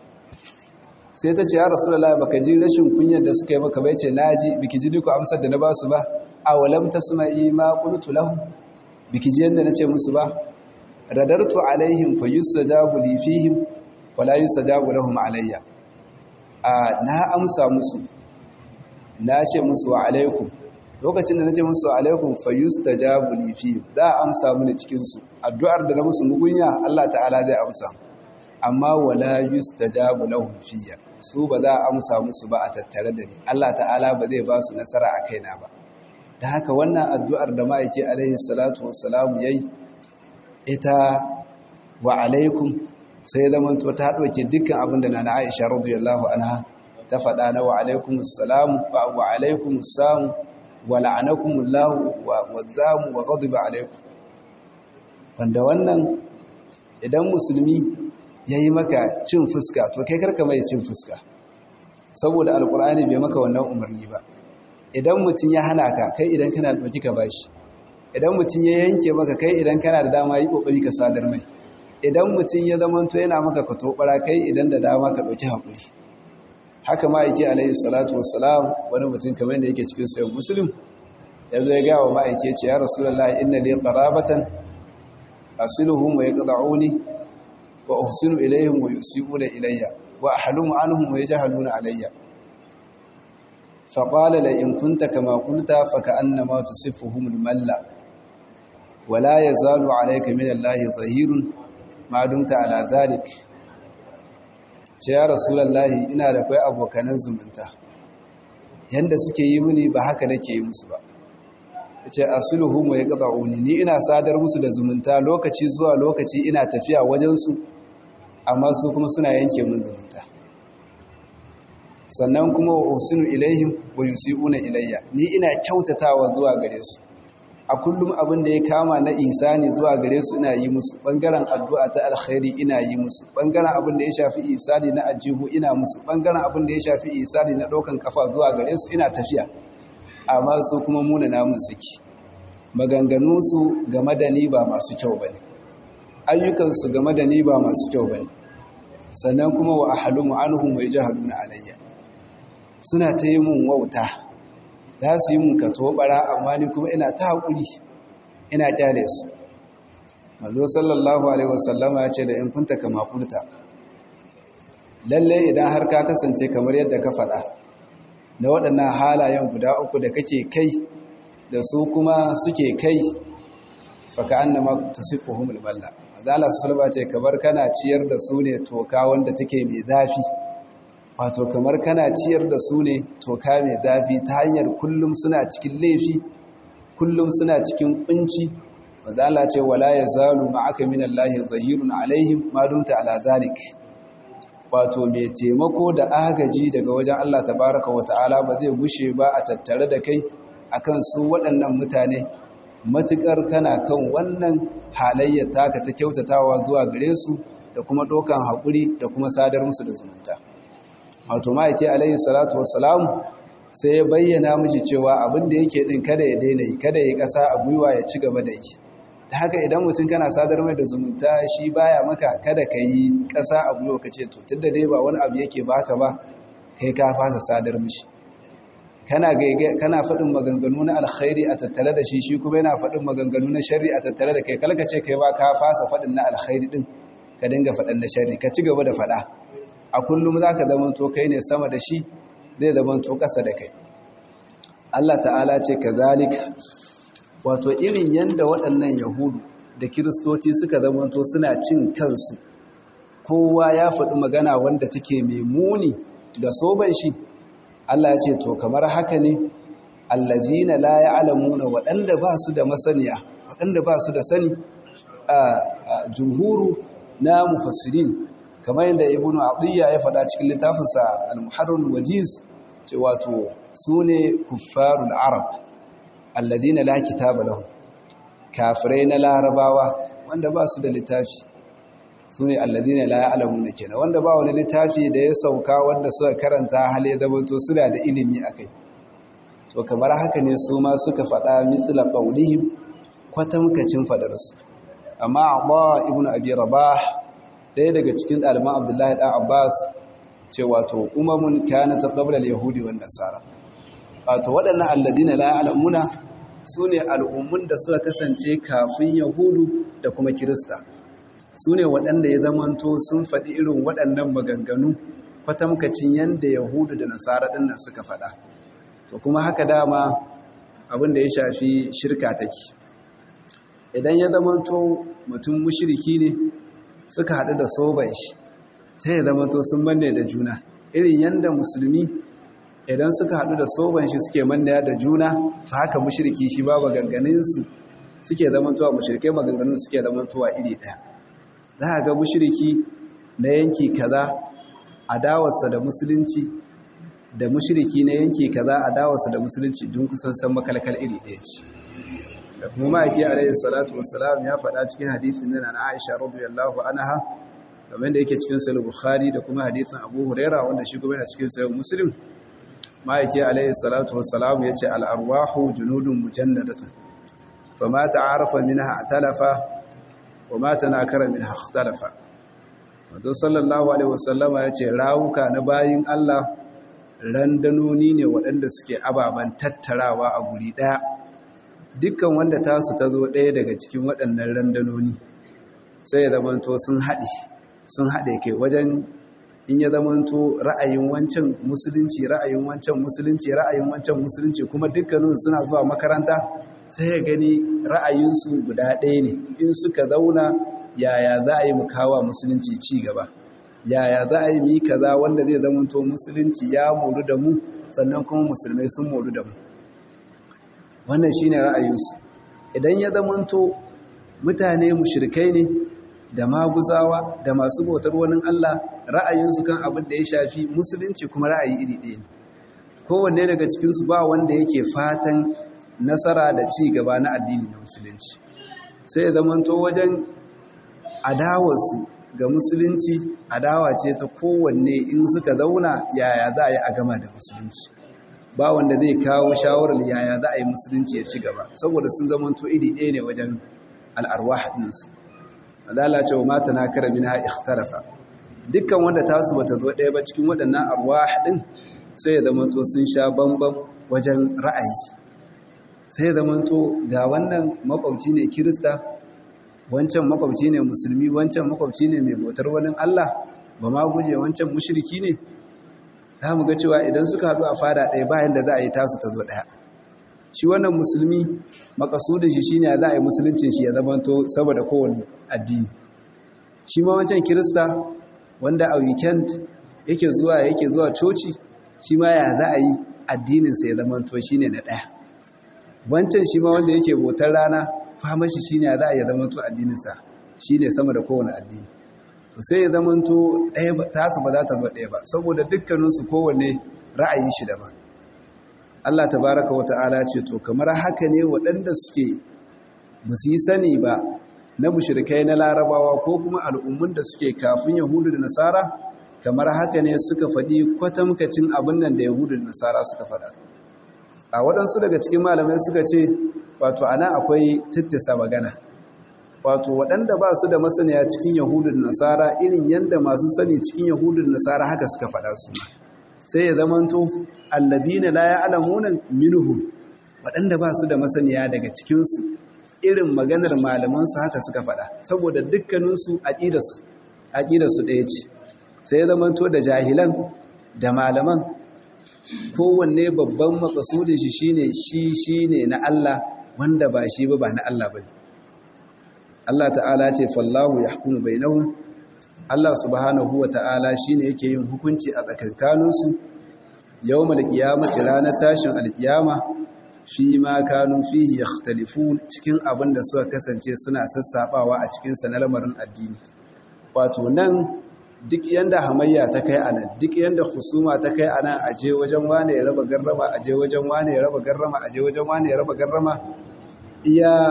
sai ta ce ya rasulullahi baka ji rashin kunyar da suka yi maka bai ce naji biki ji duka amsar da na basu ba awalam tasma'i ma qultu lahum biki ji yanda nace musu ba radartu alaihim fayusajabu li fihim wala yusajabu lahum alayya a na amsa musu na ce musu wa alaikum lokacin da nace musu wa alaikum fayustajabu li fihim za a amsa mini cikin su addu'ar da na musu mugunya Allah ta'ala zai amsa amma wala yustajabu lahum fiyya su ba za a amsa musu ba a tattare da ni Allah ta'ala ba zai ba su nasara a kaina ba da haka wannan addu'ar da ma'aiki alaihi salatu wassalamu yayi ita wa alaikum sai zaman to ta ɗauke dukkan abin da na Aisha radiyallahu anha ta faɗa na wa alaikum assalamu wa wa alaikum assamu wa la'anakum Allah wa zamu wa ghadiba alaikum wanda wannan idan musulmi yayi maka cin fuska to kai karka mai cin fuska saboda alkur'ani bai maka wannan umarni ba idan mutum ya hana ka kai idan kana da ɗauki ka bashi idan mutum ya yanke maka kai idan kana da dama yi ƙoƙari ka sadar mai idan mutum ya zamanto yana maka ka tobara kai idan da dama ka ɗauki haƙuri haka ma'aiki alaihi salatu wassalam wani mutum kamar da yake cikin sayan musulun ya zo ya gawa ma'aiki ce ya rasulallah inna li qarabatan asiluhum wa yaqda'uni wa uhsinu ilayhim wa yusi'una ilayya wa ahlumu anhum wa yajhaluna alayya فقال لئن كنت كما قلت فكأنما تصفهم الملا ولا يزال عليك من الله ظهير ما دمت على ذلك يا رسول الله ina da kai abokanan zumunta yanda suke yi mini ba haka nake yi musu ba yace asluhum wa yaqta'uni ni ina sadar musu da zumunta lokaci zuwa lokaci ina tafiya wajen su amma su kuma suna yanke min zumunta sannan kuma wa usinu ilaihim wa yusi'una ilayya ni ina kyautatawa zuwa gare su a kullum abin da ya kama na isani zuwa gare su ina yi musu bangaren addu'a ta alkhairi ina yi musu bangaren abin da ya shafi isani na ajihu ina musu bangaren abin da ya shafi isani na daukan kafa zuwa gare su ina tafiya amma su kuma muna namun suke maganganun su game da ni ba masu kyau bane ayyukan su game da ni ba masu kyau bane sannan kuma wa ahlumu anhum wa yajhaluna alayya suna ta yi mun wauta za su yi mun ka tobara amma ni kuma ina ta haƙuri ina kyale su mazo sallallahu alaihi wasallama ya ce da in kunta kama kulta lalle idan har ka kasance kamar yadda ka faɗa na waɗannan halayen guda uku da kake kai da su kuma suke kai faka annama tusifuhumul balla azala sallama ce kamar kana ciyar da su ne toka wanda take mai zafi wato kamar kana ciyar da su ne toka mai zafi ta hanyar kullum suna cikin laifi kullum suna cikin kunci wadala ce wala ya zalu ma'aka min Allah zahirun alaihim ma dumta ala zalik wato mai taimako da agaji daga wajen Allah tabaraka wa ta'ala ba zai gushe ba a tattare da kai akan su waɗannan mutane matukar kana kan wannan halayyar taka ta kyautatawa zuwa gare su da kuma ɗaukan haƙuri da kuma sadar musu da zumunta wato ma'aiki alayhi salatu wassalamu sai ya bayyana mishi cewa abin da yake din kada ya daina yi kada ya kasa a gwiwa ya ci gaba da yi da haka idan mutum kana sadar mai da zumunta shi baya maka kada ka yi kasa a gwiwa ka ce to tunda dai ba wani abu yake baka ba kai ka fasa sadar mishi kana kana faɗin maganganu na alkhairi a tattare da shi shi kuma yana faɗin maganganu na sharri a tattare da kai kalka ce kai ba ka fasa faɗin na alkhairi din ka dinga faɗin na sharri ka ci gaba da faɗa a kullum za ka zamanto kai ne sama da shi zai zamanto ƙasa da kai Allah ta'ala ce ka zalika wato irin yadda waɗannan yahudu da kiristoci suka zamanto suna cin kansu kowa ya faɗi magana wanda take mai muni da soban shi Allah ya ce to kamar haka ne allazina la ya'lamuna waɗanda ba su da masaniya waɗanda ba su da sani a jumhuru na mufassirin kamar yadda ibnu atiyya ya faɗa cikin littafinsa al-muharrar wajiz ce wato sune kuffarul arab alladhina la kitaba lahum kafirai na larabawa wanda ba su da littafi sune alladhina la ya'lamuna kenan wanda ba wani littafi da ya sauka wanda suka karanta hal ya zamanto suna da ilimi akai to kamar haka ne su ma suka faɗa mithla qawlihim kwatamkacin fadarsu amma Abba ibn Abi Rabah ɗaya daga cikin ɗaliban Abdullahi ɗan Abbas ce wato umamun kana ta qabla al-yahudi wan nasara wato waɗannan alladina la ya'lamuna sune al'ummun da suka kasance kafin yahudu da kuma kirista sune waɗanda ya zamanto sun faɗi irin waɗannan maganganu kwatamkacin yanda yahudu da nasara ɗin nan suka faɗa to kuma haka dama abin da ya shafi shirka take idan ya zamanto mutum mushriki ne suka haɗu da soban shi sai ya zamanto sun manne da juna irin yanda musulmi idan suka haɗu da soban shi suke manne da juna to haka mushriki shi ba maganganunsu suke zamantowa mushrikai maganganun suke zamantowa iri ɗaya za a ga mushriki na yanki kaza adawarsa da musulunci da mushriki na yanki kaza adawarsa da musulunci don kusan san makalkal iri ɗaya ce da kuma ma'aiki alayhi salatu wassalam ya faɗa cikin hadisin nan na Aisha radiyallahu anha kamar da yake cikin sahih Bukhari da kuma hadisin Abu Huraira wanda shi kuma yana cikin sahih Muslim ma'aiki alayhi salatu wassalam yace al-arwahu junudun mujannadatun fama ta'arafa minha atalafa wa ma tanakara minha ikhtalafa wato sallallahu alaihi wasallama yace rawuka na bayin Allah randanoni ne waɗanda suke ababan tattarawa a guri ɗaya dukkan wanda tasu ta zo ɗaya daga cikin waɗannan randanoni sai ya zamanto sun haɗe sun haɗe kai wajen in ya zamanto ra'ayin wancan musulunci ra'ayin wancan musulunci ra'ayin wancan musulunci kuma dukkanin suna zuwa makaranta sai ya gani ra'ayinsu guda ɗaya ne in suka zauna yaya za a yi mu kawo musulunci ci gaba yaya za a yi mu yi kaza wanda zai zamanto musulunci ya moru da mu sannan kuma musulmai sun moru da mu wannan shine ra'ayinsu idan ya zamanto mutane mushrikai ne da maguzawa da masu bautar wani Allah ra'ayinsu kan abin da ya shafi musulunci kuma ra'ayi iri ɗaya ne kowanne daga cikinsu ba wanda yake fatan nasara da ci gaba na addini na musulunci sai ya zamanto wajen adawarsu ga musulunci adawa ce ta kowanne in suka zauna yaya za a yi a gama da musulunci ba wanda zai kawo shawarar yaya za a yi musulunci ya ci gaba saboda sun zamanto iri ɗaya ne wajen al'arwah ɗinsu adala ce wa mata na kara min ha ikhtarafa dukkan wanda tasu bata zo ɗaya ba cikin waɗannan arwah ɗin sai ya zamanto sun sha bambam wajen ra'ayi sai ya zamanto ga wannan makwabci ne kirista wancan makwabci ne musulmi wancan makwabci ne mai bautar wani Allah ba ma guje wancan mushriki ne za mu ga cewa idan suka haɗu a fada ɗaya bayan da za a yi tasu ta zo ɗaya shi wannan musulmi makasudin shi shine za a yi musuluncin shi ya zamanto saboda kowane addini shi ma wancan kirista wanda a weekend yake zuwa yake zuwa coci shi ma ya za a yi addininsa ya zamanto shine na ɗaya wancan shi ma wanda yake bautar rana fama shi shine ya za a yi zamanto addininsa shine sama da kowane addini to sai ya zamanto ɗaya tasu ba za ta zo ɗaya ba saboda dukkaninsu kowane ra'ayi shi daban Allah tabaraka wa ta'ala ce to kamar haka ne waɗanda suke ba su yi sani ba na mushrikai na larabawa ko kuma al'ummun da suke kafin yahudu da nasara kamar haka ne suka faɗi kwatamkacin abin nan da yahudu da nasara suka faɗa a waɗansu daga cikin malamai suka ce wato ana akwai tittisa magana wato waɗanda ba su da masaniya cikin yahudu da nasara irin yadda masu sani cikin yahudu da nasara haka suka faɗa su sai ya zamanto alladina la ya'lamuna minhum waɗanda ba su da masaniya daga cikinsu irin maganar malaman su haka suka faɗa saboda dukkanin su aqidarsu aqidarsu ɗaya ce sai ya zamanto da jahilan da malaman kowanne babban makasudin shi shine shi shine na Allah wanda ba shi ba ba na Allah bane Allah ta'ala ce fallahu yahkumu bainahum Allah subhanahu wa ta'ala shine yake yin hukunci a tsakankaninsu yawmal qiyamati ranar tashin alkiyama fi ma kanu fihi yakhtalifun cikin abin da suka kasance suna sassabawa a cikin sa na lamarin addini wato nan duk yanda hamayya ta kai anan duk yanda husuma ta kai anan aje wajen wane ya raba garrama aje wajen wane ya raba garrama aje wajen wane ya raba garrama iya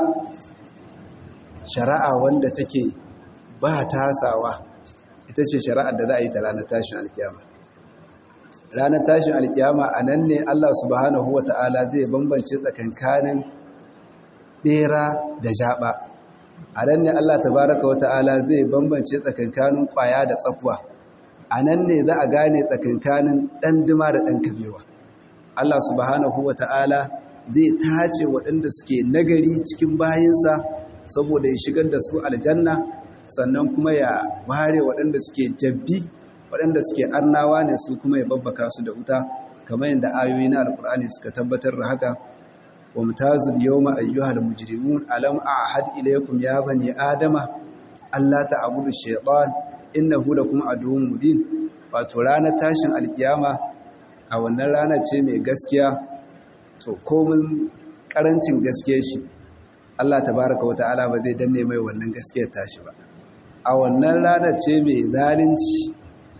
shari'a wanda take ba tasawa ita ce shari'ar da za a yi ta ranar tashin alkiyama ranar tashin alkiyama a nan ne Allah subhanahu wa ta'ala zai bambance tsakankanin ɓera da jaɓa a nan ne Allah tabaraka wa ta'ala zai bambance tsakankanin ƙwaya da tsakuwa a nan ne za a gane tsakankanin ɗan dima da ɗan kabewa Allah subhanahu wa ta'ala zai tace waɗanda suke nagari cikin bayinsa saboda ya shigar da su aljanna sannan kuma ya ware waɗanda suke jabbi waɗanda suke arnawa ne su kuma ya babbaka su da wuta kamar yadda ayoyi na alkur'ani suka tabbatar da haka wa mutazil yawma ayyuhal mujrimun alam a'had ilaykum ya bani adama alla ta'budu shaytan innahu lakum aduwwun mubin wato ranar tashin alkiyama a wannan rana ce mai gaskiya to komin karancin gaskiyar shi Allah tabaraka wa ta'ala ba zai danne mai wannan gaskiyar tashi ba a wannan ranar ce mai zalunci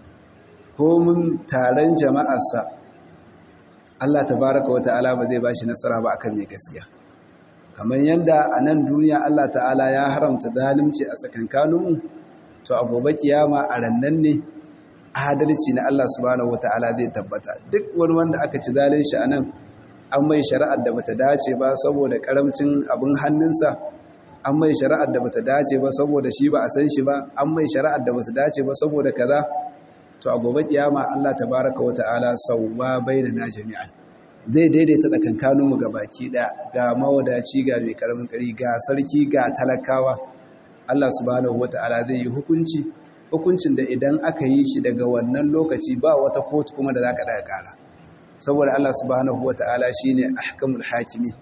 komin taron jama'arsa Allah tabaraka wata'ala ba zai ba shi nasara ba akan mai gaskiya kamar yadda a nan duniya Allah ta'ala ya haramta zalunci a tsakankaninmu to a gobe kiyama a rannan ne adalci na Allah subhanahu wata'ala zai tabbata duk wani wanda aka ci zalunci a nan an mai shari'ar da bata dace ba saboda karamcin abin hannunsa an mai shari'ar da bata dace ba saboda shi ba a san shi ba an mai shari'ar da bata dace ba saboda kaza to a gobe kiyama Allah tabaraka wa ta'ala sawwa bainana jami'an zai daidaita tsakankanin mu gabaki da ga mawadaci ga mai karamin kari ga sarki ga talakawa Allah subhanahu wa ta'ala zai yi hukunci hukuncin da idan aka yi shi daga wannan lokaci ba wata kotu kuma da zaka daga kara saboda Allah subhanahu wa ta'ala shine ahkamul hakimi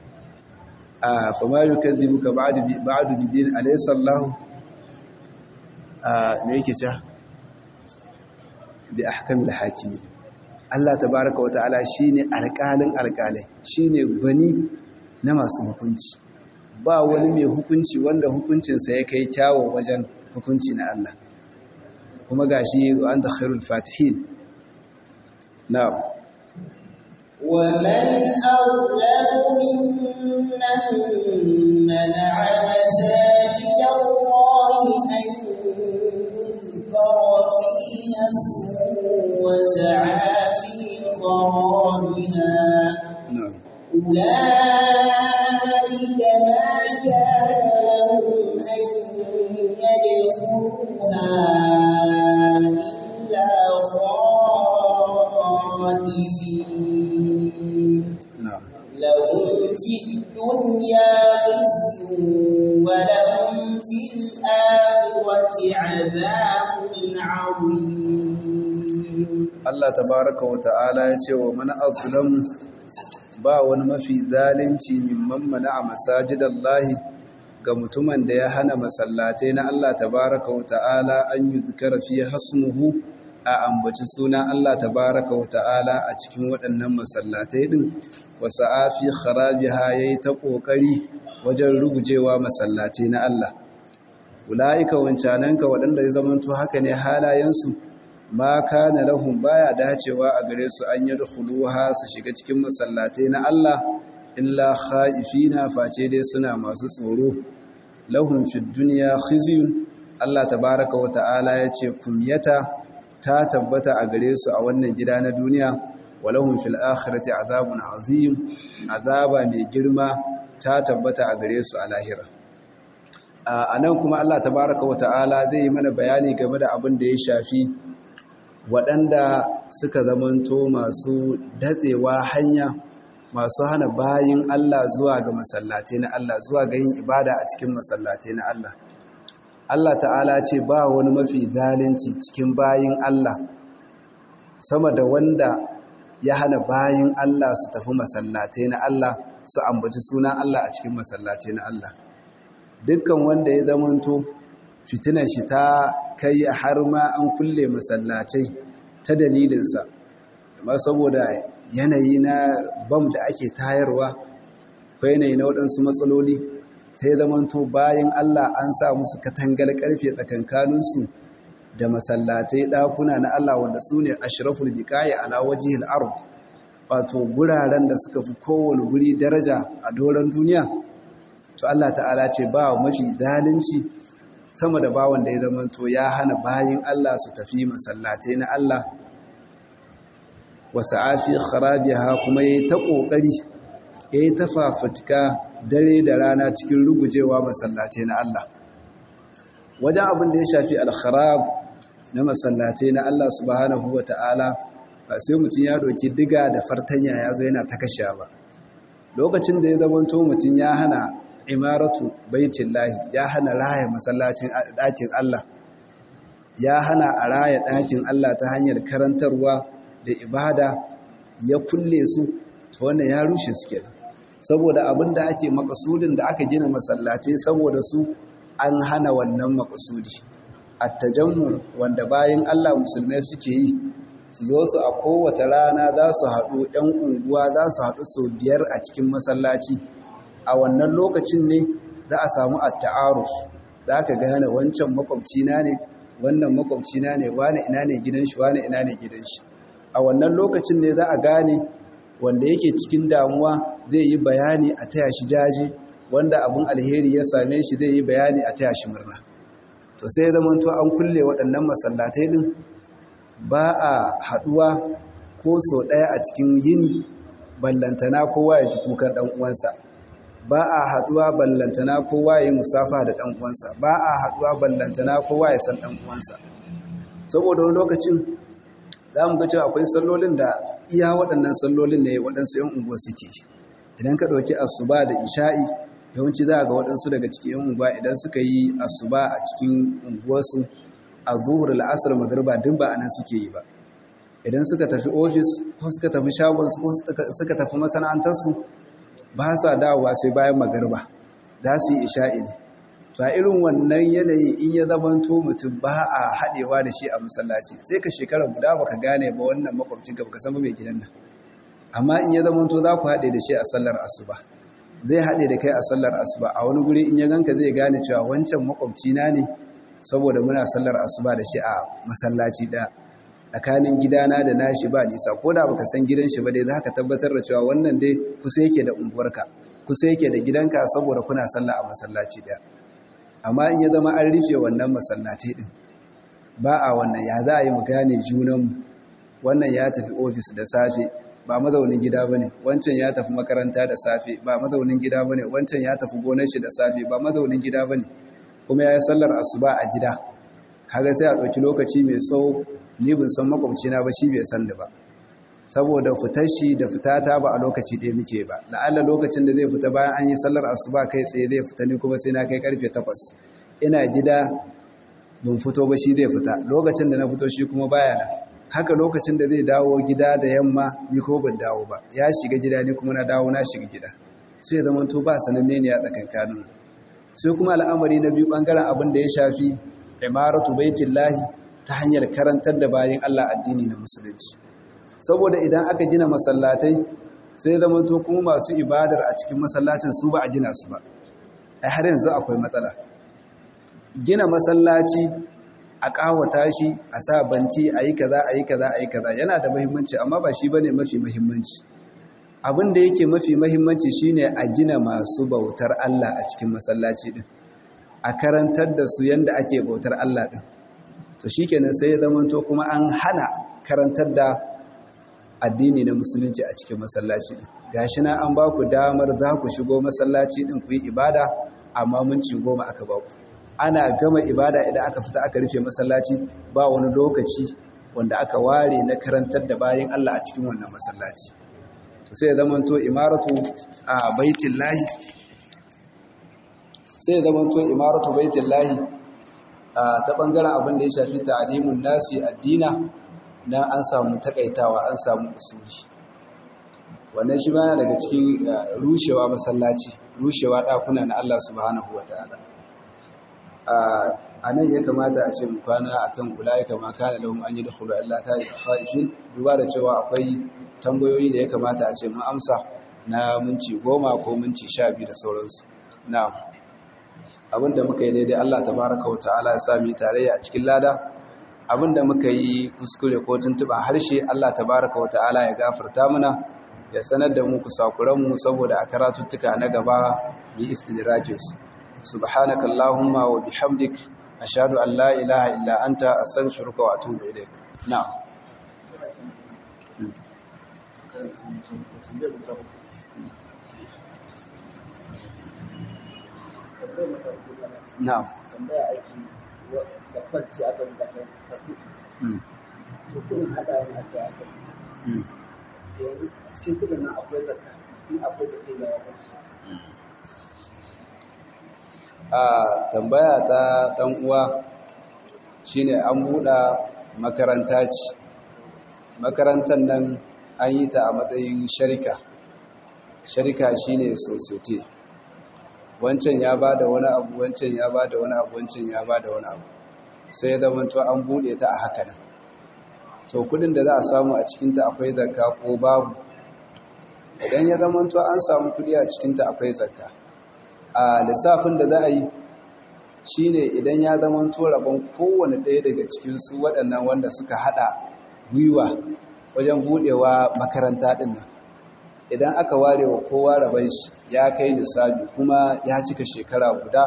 a fama yukazzibuka ba'du ba'du bidin alaysa Allah a me yake cewa bi ahkamil hakimi Allah tabaaraka wa ta'ala shine alƙalin alƙalai shine gwani na masu hukunci ba wani mai hukunci wanda hukuncinsa ya kai kyawo wajen hukunci na Allah kuma gashi anta khairul fatihin na'am ومن أظلم ممن منع مساجد الله أن يذكر فيها اسمه وسعى في خرابها na'am أولئك ما كان لهم أن يدخلوها إلا خائفين na'am لهم في الدنيا خزي ولهم في الآخرة عذاب عظيم Allah tabaraka wa ta'ala ya ce wa mana azlamu ba wani mafi zalunci mimman mana a masajidallahi ga mutumin da ya hana masallatai na Allah tabaraka wa ta'ala an yi zikara fiye hasmuhu a ambaci suna Allah tabaraka wa ta'ala a cikin waɗannan masallatai ɗin wasu afi kharabiha ya yi ta ƙoƙari wajen rugujewa masallatai na Allah ula'ika wancananka waɗanda ya zamanto haka ne halayensu ma kana lahum baya dacewa a gare su an yadkhuluha su shiga cikin masallatai na Allah illa khaifina face dai suna masu tsoro lahum fid dunya khizyun Allah tabaaraka wa ta'ala yace kumyata ta tabbata a gare su a wannan gida na duniya walahum fil akhirati azabun azim azaba mai girma ta tabbata a gare su a lahira a nan kuma Allah tabaaraka wa ta'ala zai yi mana bayani game da abin da ya shafi waɗanda suka zamanto masu datsewa hanya masu hana bayin Allah zuwa ga masallatai na Allah zuwa ga yin ibada a cikin masallatai na Allah Allah ta'ala ce ba wani mafi zalunci cikin bayin Allah sama da wanda ya hana bayin Allah su tafi masallatai na Allah su ambaci sunan Allah a cikin masallatai na Allah dukkan wanda ya zamanto fitinar shi ta kai har ma an kulle masallatai ta dalilinsa amma saboda yanayi na bam da ake tayarwa ko yanayi na waɗansu matsaloli sai zamanto bayan Allah an sa musu katangar ƙarfe tsakankaninsu da masallatai ɗakuna na Allah wanda su ne ashraful biqaya ala wajhil ard wato guraren da suka fi kowane guri daraja a doron duniya to Allah ta'ala ce ba mafi zalunci sama da bawan da ya zamanto ya hana bayin Allah su tafi masallatai na Allah wasu afi kharabiha kuma ya yi ta ƙoƙari ya yi ta fafutuka dare da rana cikin rugujewa masallatai na Allah wajen abin da ya shafi alkharab na masallatai na Allah subhanahu wa ta'ala ba sai mutum ya doki diga da fartanya ya zo yana ta kashe ba lokacin da ya zamanto mutum ya hana imaratu baitin lahi ya hana raya masallacin ɗakin Allah ya hana a raya ɗakin Allah ta hanyar karantarwa da ibada ya kulle su to wannan ya rushe su kenan saboda abin da ake makasudin da aka gina masallatai saboda su an hana wannan makasudi attajammur wanda bayan Allah musulmai suke yi su zo su a kowace rana za su haɗu 'yan unguwa za su haɗu sau biyar a cikin masallaci a wannan lokacin ne za a samu atta'aruf za ka gane wancan makwabcina ne wannan makwabcina ne wane ina ne gidan shi wane ina ne gidan shi a wannan lokacin ne za a gane wanda yake cikin damuwa zai yi bayani a taya shi jaje wanda abin alheri ya same shi zai yi bayani a taya shi murna to sai ya zama to an kulle waɗannan masallatai din ba a haɗuwa ko so ɗaya a cikin yini ballantana kowa ya ji kukan ɗan uwansa ba a haɗuwa ballantana kowa ya yi musafa da ɗan uwansa ba a haɗuwa ballantana kowa ya san ɗan uwansa saboda wani lokacin za mu ga cewa akwai sallolin da iya waɗannan sallolin ne waɗansu ‘yan unguwa suke idan ka ɗauki asuba da isha'i yawanci za a ga waɗansu daga cikin ‘yan unguwa idan suka yi asuba a cikin unguwarsu a zuhur la'asar magarba duk ba a nan suke yi ba idan suka tafi ofis ko suka tafi shagonsu ko suka tafi masana'antarsu ba sa dawowa sai bayan magarba za su yi isha'i ne to a irin wannan yanayi in ya zamanto mutum ba a haɗewa da shi a masallaci sai ka shekara guda baka gane ba wannan makwabcin ka baka san mai gidan nan amma in ya zamanto za ku haɗe da shi a sallar asuba zai haɗe da kai a sallar asuba a wani guri in ya ganka zai gane cewa wancan makwabcina ne saboda muna sallar asuba da shi a masallaci ɗaya tsakanin gidana da nashi ba nisa ko da baka san gidan shi ba dai za ka tabbatar da cewa wannan dai kusa yake da unguwarka kusa yake da gidanka saboda kuna sallah a masallaci ɗaya amma in ya zama an rufe wannan masallatai din ba a wannan ya za a yi mu gane junanmu wannan ya tafi ofis da safe ba mazaunin gida bane wancan ya tafi makaranta da safe ba mazaunin gida bane wancan ya tafi gonar shi da safe ba mazaunin gida bane kuma ya yi sallar asuba a gida kaga sai a ɗauki lokaci mai tsawo ni bin san makwabcina ba shi bai san da ba saboda fitar shi da fitata ba a lokaci ɗaya muke ba la'alla lokacin da zai fita bayan an yi sallar asuba kai tsaye zai fita ni kuma sai na kai karfe takwas ina gida ban fito ba shi zai fita lokacin da na fito shi kuma baya nan haka lokacin da zai dawo gida da yamma ni ko ban dawo ba ya shiga gida ni kuma na dawo na shiga gida sai ya zama to ba sananne ne a tsakankanin sai kuma al'amari na biyu bangaren abin da ya shafi imaratu baitillahi ta hanyar karantar da bayan Allah addini na musulunci saboda idan aka gina masallatai sai zamanto kuma masu ibadar a cikin masallacin su ba a gina su ba ai har yanzu akwai matsala gina masallaci a kawata shi a sa banti a yi kaza a yi kaza a yi kaza yana da muhimmanci amma ba shi bane mafi muhimmanci abin da yake mafi muhimmanci shine a gina masu bautar Allah a cikin masallaci din a karantar da su yanda ake bautar Allah din to shikenan sai ya zamanto kuma an hana karantar da addini na musulunci a cikin masallaci din gashi na an ba ku damar za ku shigo masallaci din ku yi ibada amma mun ci goma aka ba ku ana gama ibada idan aka fita aka rufe masallaci ba wani lokaci wanda aka ware na karantar da bayan Allah a cikin wannan masallaci to sai ya zamanto imaratu a baitin lahi sai ya zamanto imaratu baitin lahi ta ɓangaren abin da ya shafi ta'alimun nasi addina na an samu takaitawa an samu usuli wannan shi ma daga cikin rushewa masallaci rushewa ɗakuna na Allah subhanahu wa ta'ala a nan ya kamata a ce mu kwana akan ulai kama kana lahum an yadkhulu Allah ka khaifin duba da cewa akwai tambayoyi da ya kamata a ce mun amsa na minti goma ko minti sha biyu da sauransu na'am abinda muka yi daidai Allah tabaraka wa ta'ala ya sami tarayya a cikin lada abinda muka yi kuskure ko tuntuba harshe Allah tabaraka wa ta'ala ya gafarta mana ya sanar da mu kusakuranmu saboda a karatuttuka na gaba yi istidrajin su subhanaka allahumma wa bihamdik ashhadu an la ilaha illa anta astaghfiruka wa atubu ilaik na'am na'am tambaya aiki da kwanci aka yi zakar tafi to kudin hada yin aka aka yanzu cikin kudin nan akwai zakka in akwai zakka ya wata a tambaya ta dan uwa shine an buɗa makaranta ce makarantar nan an yi ta a matsayin sharika sharika shine society wancan ya ba da wani abu wancan ya ba da wani abu wancan ya ba da wani abu sai ya zamanto an buɗe ta a haka nan to kudin da za a samu a cikinta akwai zakka ko babu idan ya zamanto an samu kudi a cikinta akwai zakka a lissafin da za a yi shine idan ya zamanto rabon kowane ɗaya daga cikinsu waɗannan wanda suka haɗa gwiwa wajen buɗewa makaranta ɗin nan idan aka ware wa kowa rabon shi ya kai lissafi kuma ya cika shekara guda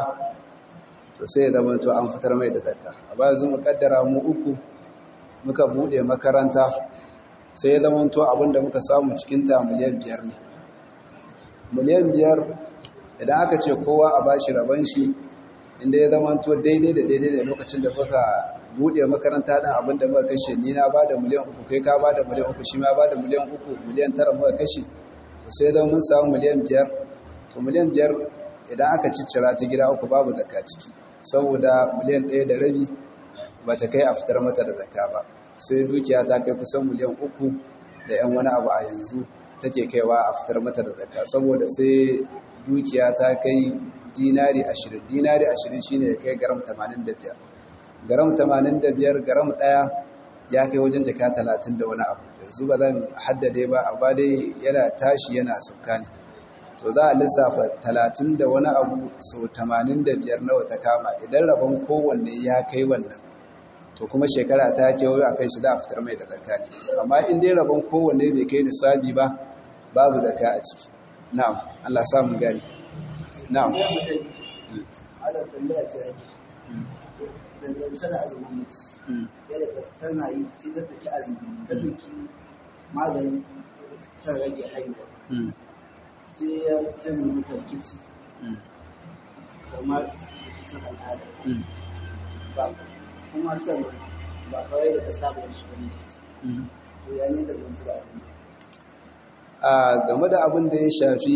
to sai ya zamanto an fitar mai da zakka a ba zu mu kaddara mu uku muka bude makaranta sai ya zamanto abinda muka samu cikin ta miliyan biyar ne miliyan biyar idan aka ce kowa a bashi rabon shi inda ya zamanto daidai da daidai da lokacin da muka bude makaranta din abinda muka kashe ni na bada miliyan uku kai ka bada miliyan uku shi ma bada miliyan uku miliyan tara muka kashe to sai zan mun samu miliyan biyar to miliyan biyar idan aka ciccira ta gida uku babu zakka ciki saboda miliyan ɗaya da rabi ba ta kai a fitar mata da zakka ba sai dukiya ta kai kusan miliyan uku da yan wani abu a yanzu take kaiwa a fitar mata da zakka saboda sai dukiya ta kai dinari ashirin dinari ashirin shine ya kai garam tamanin da biyar garam tamanin da biyar garam ɗaya ya kai wajen jaka talatin da wani abu yanzu ba zan haddade ba amma dai yana tashi yana sauka ne to za a lissafa talatin da wani abu so tamanin da biyar nawa ta kama idan rabon kowanne ya kai wannan to kuma shekara ta kewayo a kai shi za a fitar mai da zakka ne amma in dai rabon kowanne bai kai nisabi ba babu zakka a ciki na'am Allah sa mu gani na'am ala tambaya ce ake dangance da azumin mutu yadda tana yi sai ta ɗauki azumi ta ɗauki magani kan rage haihuwa sai ya zama mata rikici kamar rikicin al'ada ba kuma sannan ba kawai da ta saba yin shi wani rikici to ya ne da ganci da abin a game da abin da ya shafi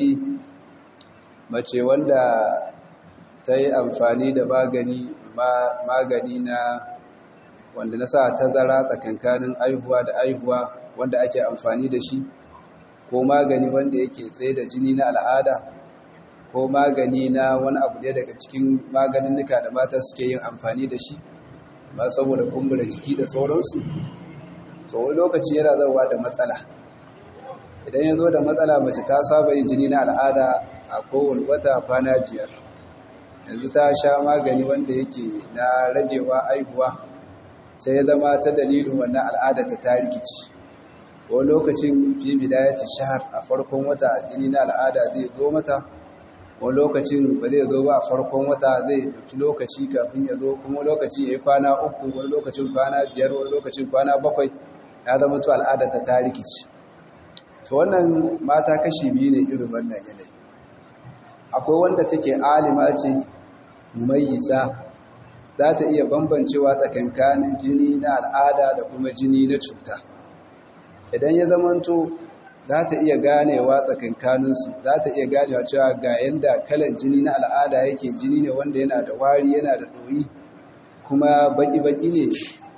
mace wanda ta yi amfani da magani magani na wanda na sa tazara tsakankanin aihuwa da aihuwa wanda ake amfani da shi ko magani wanda yake tsaye da jini na al'ada ko magani na wani abu ɗaya daga cikin maganinnika da mata suke yin amfani da shi ba saboda kumbura jiki da sauransu to wani lokaci yana zauwa da matsala idan ya zo da matsala mace ta saba yin jini na al'ada a kowane wata kwana biyar yanzu ta sha magani wanda yake na ragewa aihuwa sai ya zama ta dalilin wannan al'ada ta ta rikici ko lokacin fi bidayati shahar a farkon wata jini na al'ada zai zo mata ko lokacin ba zai zo ba a farkon wata zai dauki lokaci kafin ya zo kuma lokaci ya yi kwana uku wani lokacin kwana biyar wani lokacin kwana bakwai ya zama to al'ada ta ta rikici to wannan mata kashi biyu ne irin wannan yanayi akwai wanda take alima ce mumayyiza za ta iya bambancewa tsakankanin jini na al'ada da kuma jini na cuta idan ya zamanto za ta iya ganewa tsakankaninsu za ta iya ganewa cewa ga yadda kalan jini na al'ada yake jini ne wanda yana da wari yana da ɗoyi kuma baki-baki ne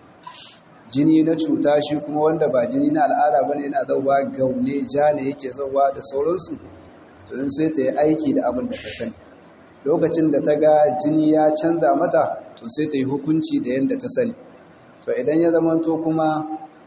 jini na cuta shi kuma wanda ba jini na al'ada bane yana zauwa gaune ja ne yake zauwa da sauransu to sai ta yi aiki da abin da ta sani lokacin da ta ga jini ya canza mata to sai ta yi hukunci da yadda ta sani to idan ya zamanto kuma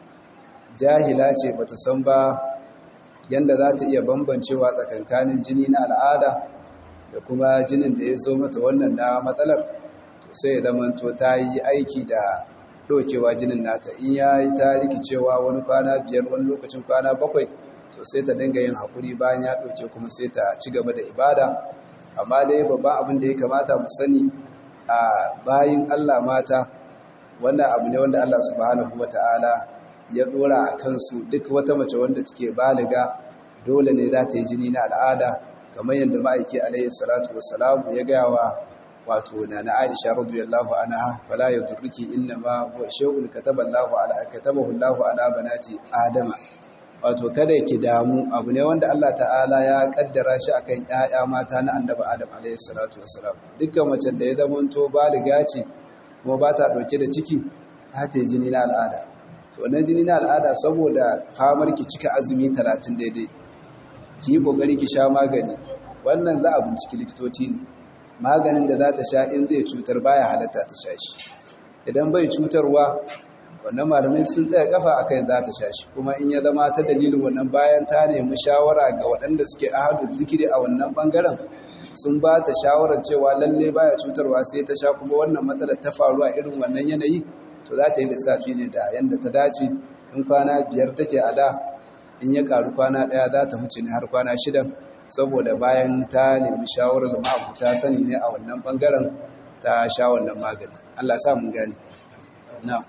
jahila ce bata san ba yadda za ta iya bambancewa tsakankanin jini na al'ada da kuma jinin da ya zo mata wannan na matsalar to sai ya zamanto ta yi aiki da ɗaukewa jinin nata in ya yi ta rikicewa wani kwana biyar wani lokacin kwana bakwai to sai ta dinga yin haƙuri bayan ya ɗauke kuma sai ta ci gaba da ibada amma dai babban abin da ya kamata mu sani a bayin Allah mata wannan abu ne wanda Allah subhanahu wata'ala ya dora a kansu duk wata mace wanda take baliga dole ne za ta yi jini na al'ada kamar yadda ma'aiki alaihi salatu wassalamu ya gaya wa wato na na Aisha radiyallahu anha fala yadurruki innama huwa shay'un kataballahu ala katabahu Allahu ala banati adama wato kada ki damu abu ne wanda Allah ta'ala ya kaddara shi akan ƴaƴa mata na annabi Adam alayhi salatu wassalam dukkan mace da ya zamanto baliga ce kuma ba ta dauke da ciki ta ta jini na al'ada to wannan jini na al'ada saboda famar ki cika azumi 30 daidai ki yi kokari ki sha magani wannan za a binciki likitoci ne maganin da za ta sha in zai cutar baya halatta ta sha shi idan bai cutarwa wannan malamai sun tsaya kafa akan za ta sha shi kuma in ya zama ta dalilin wannan bayan ta nemi shawara ga waɗanda suke ahadu zikiri a wannan bangaren sun ba ta shawarar cewa lalle baya cutarwa sai ta sha kuma wannan matsalar ta faru a irin wannan yanayi to za ta yi lissafi ne da yanda ta dace in kwana biyar take a da in ya karu kwana ɗaya za ta huce ne har kwana shidan saboda bayan ta nemi shawarar ma'abuta sani ne a wannan bangaren ta sha wannan magani Allah sa mun gani na'am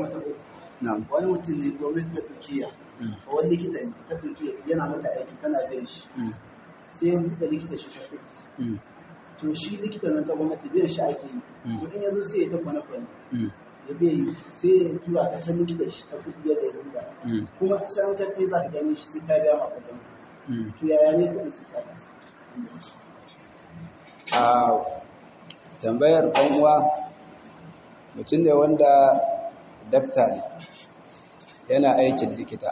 na'am wani mutum ne gwamnati ta turkiya a wani likita ne ta turkiya yana mata aiki tana biyan shi sai ya buɗe likita shi ta kuɗi to shi likita nan ta gwamnati biyan shi ake yi to in yanzu sai ya ta kwana kwana ya bai yi sai ya tura ka can likita shi ta kuɗi yadda ya buɗa kuma sai an kai za ka gani shi sai ka biya ma kuɗin to yaya ne kuɗin su ka a tambayar uwa mutum ne wanda dakta ne yana aikin likita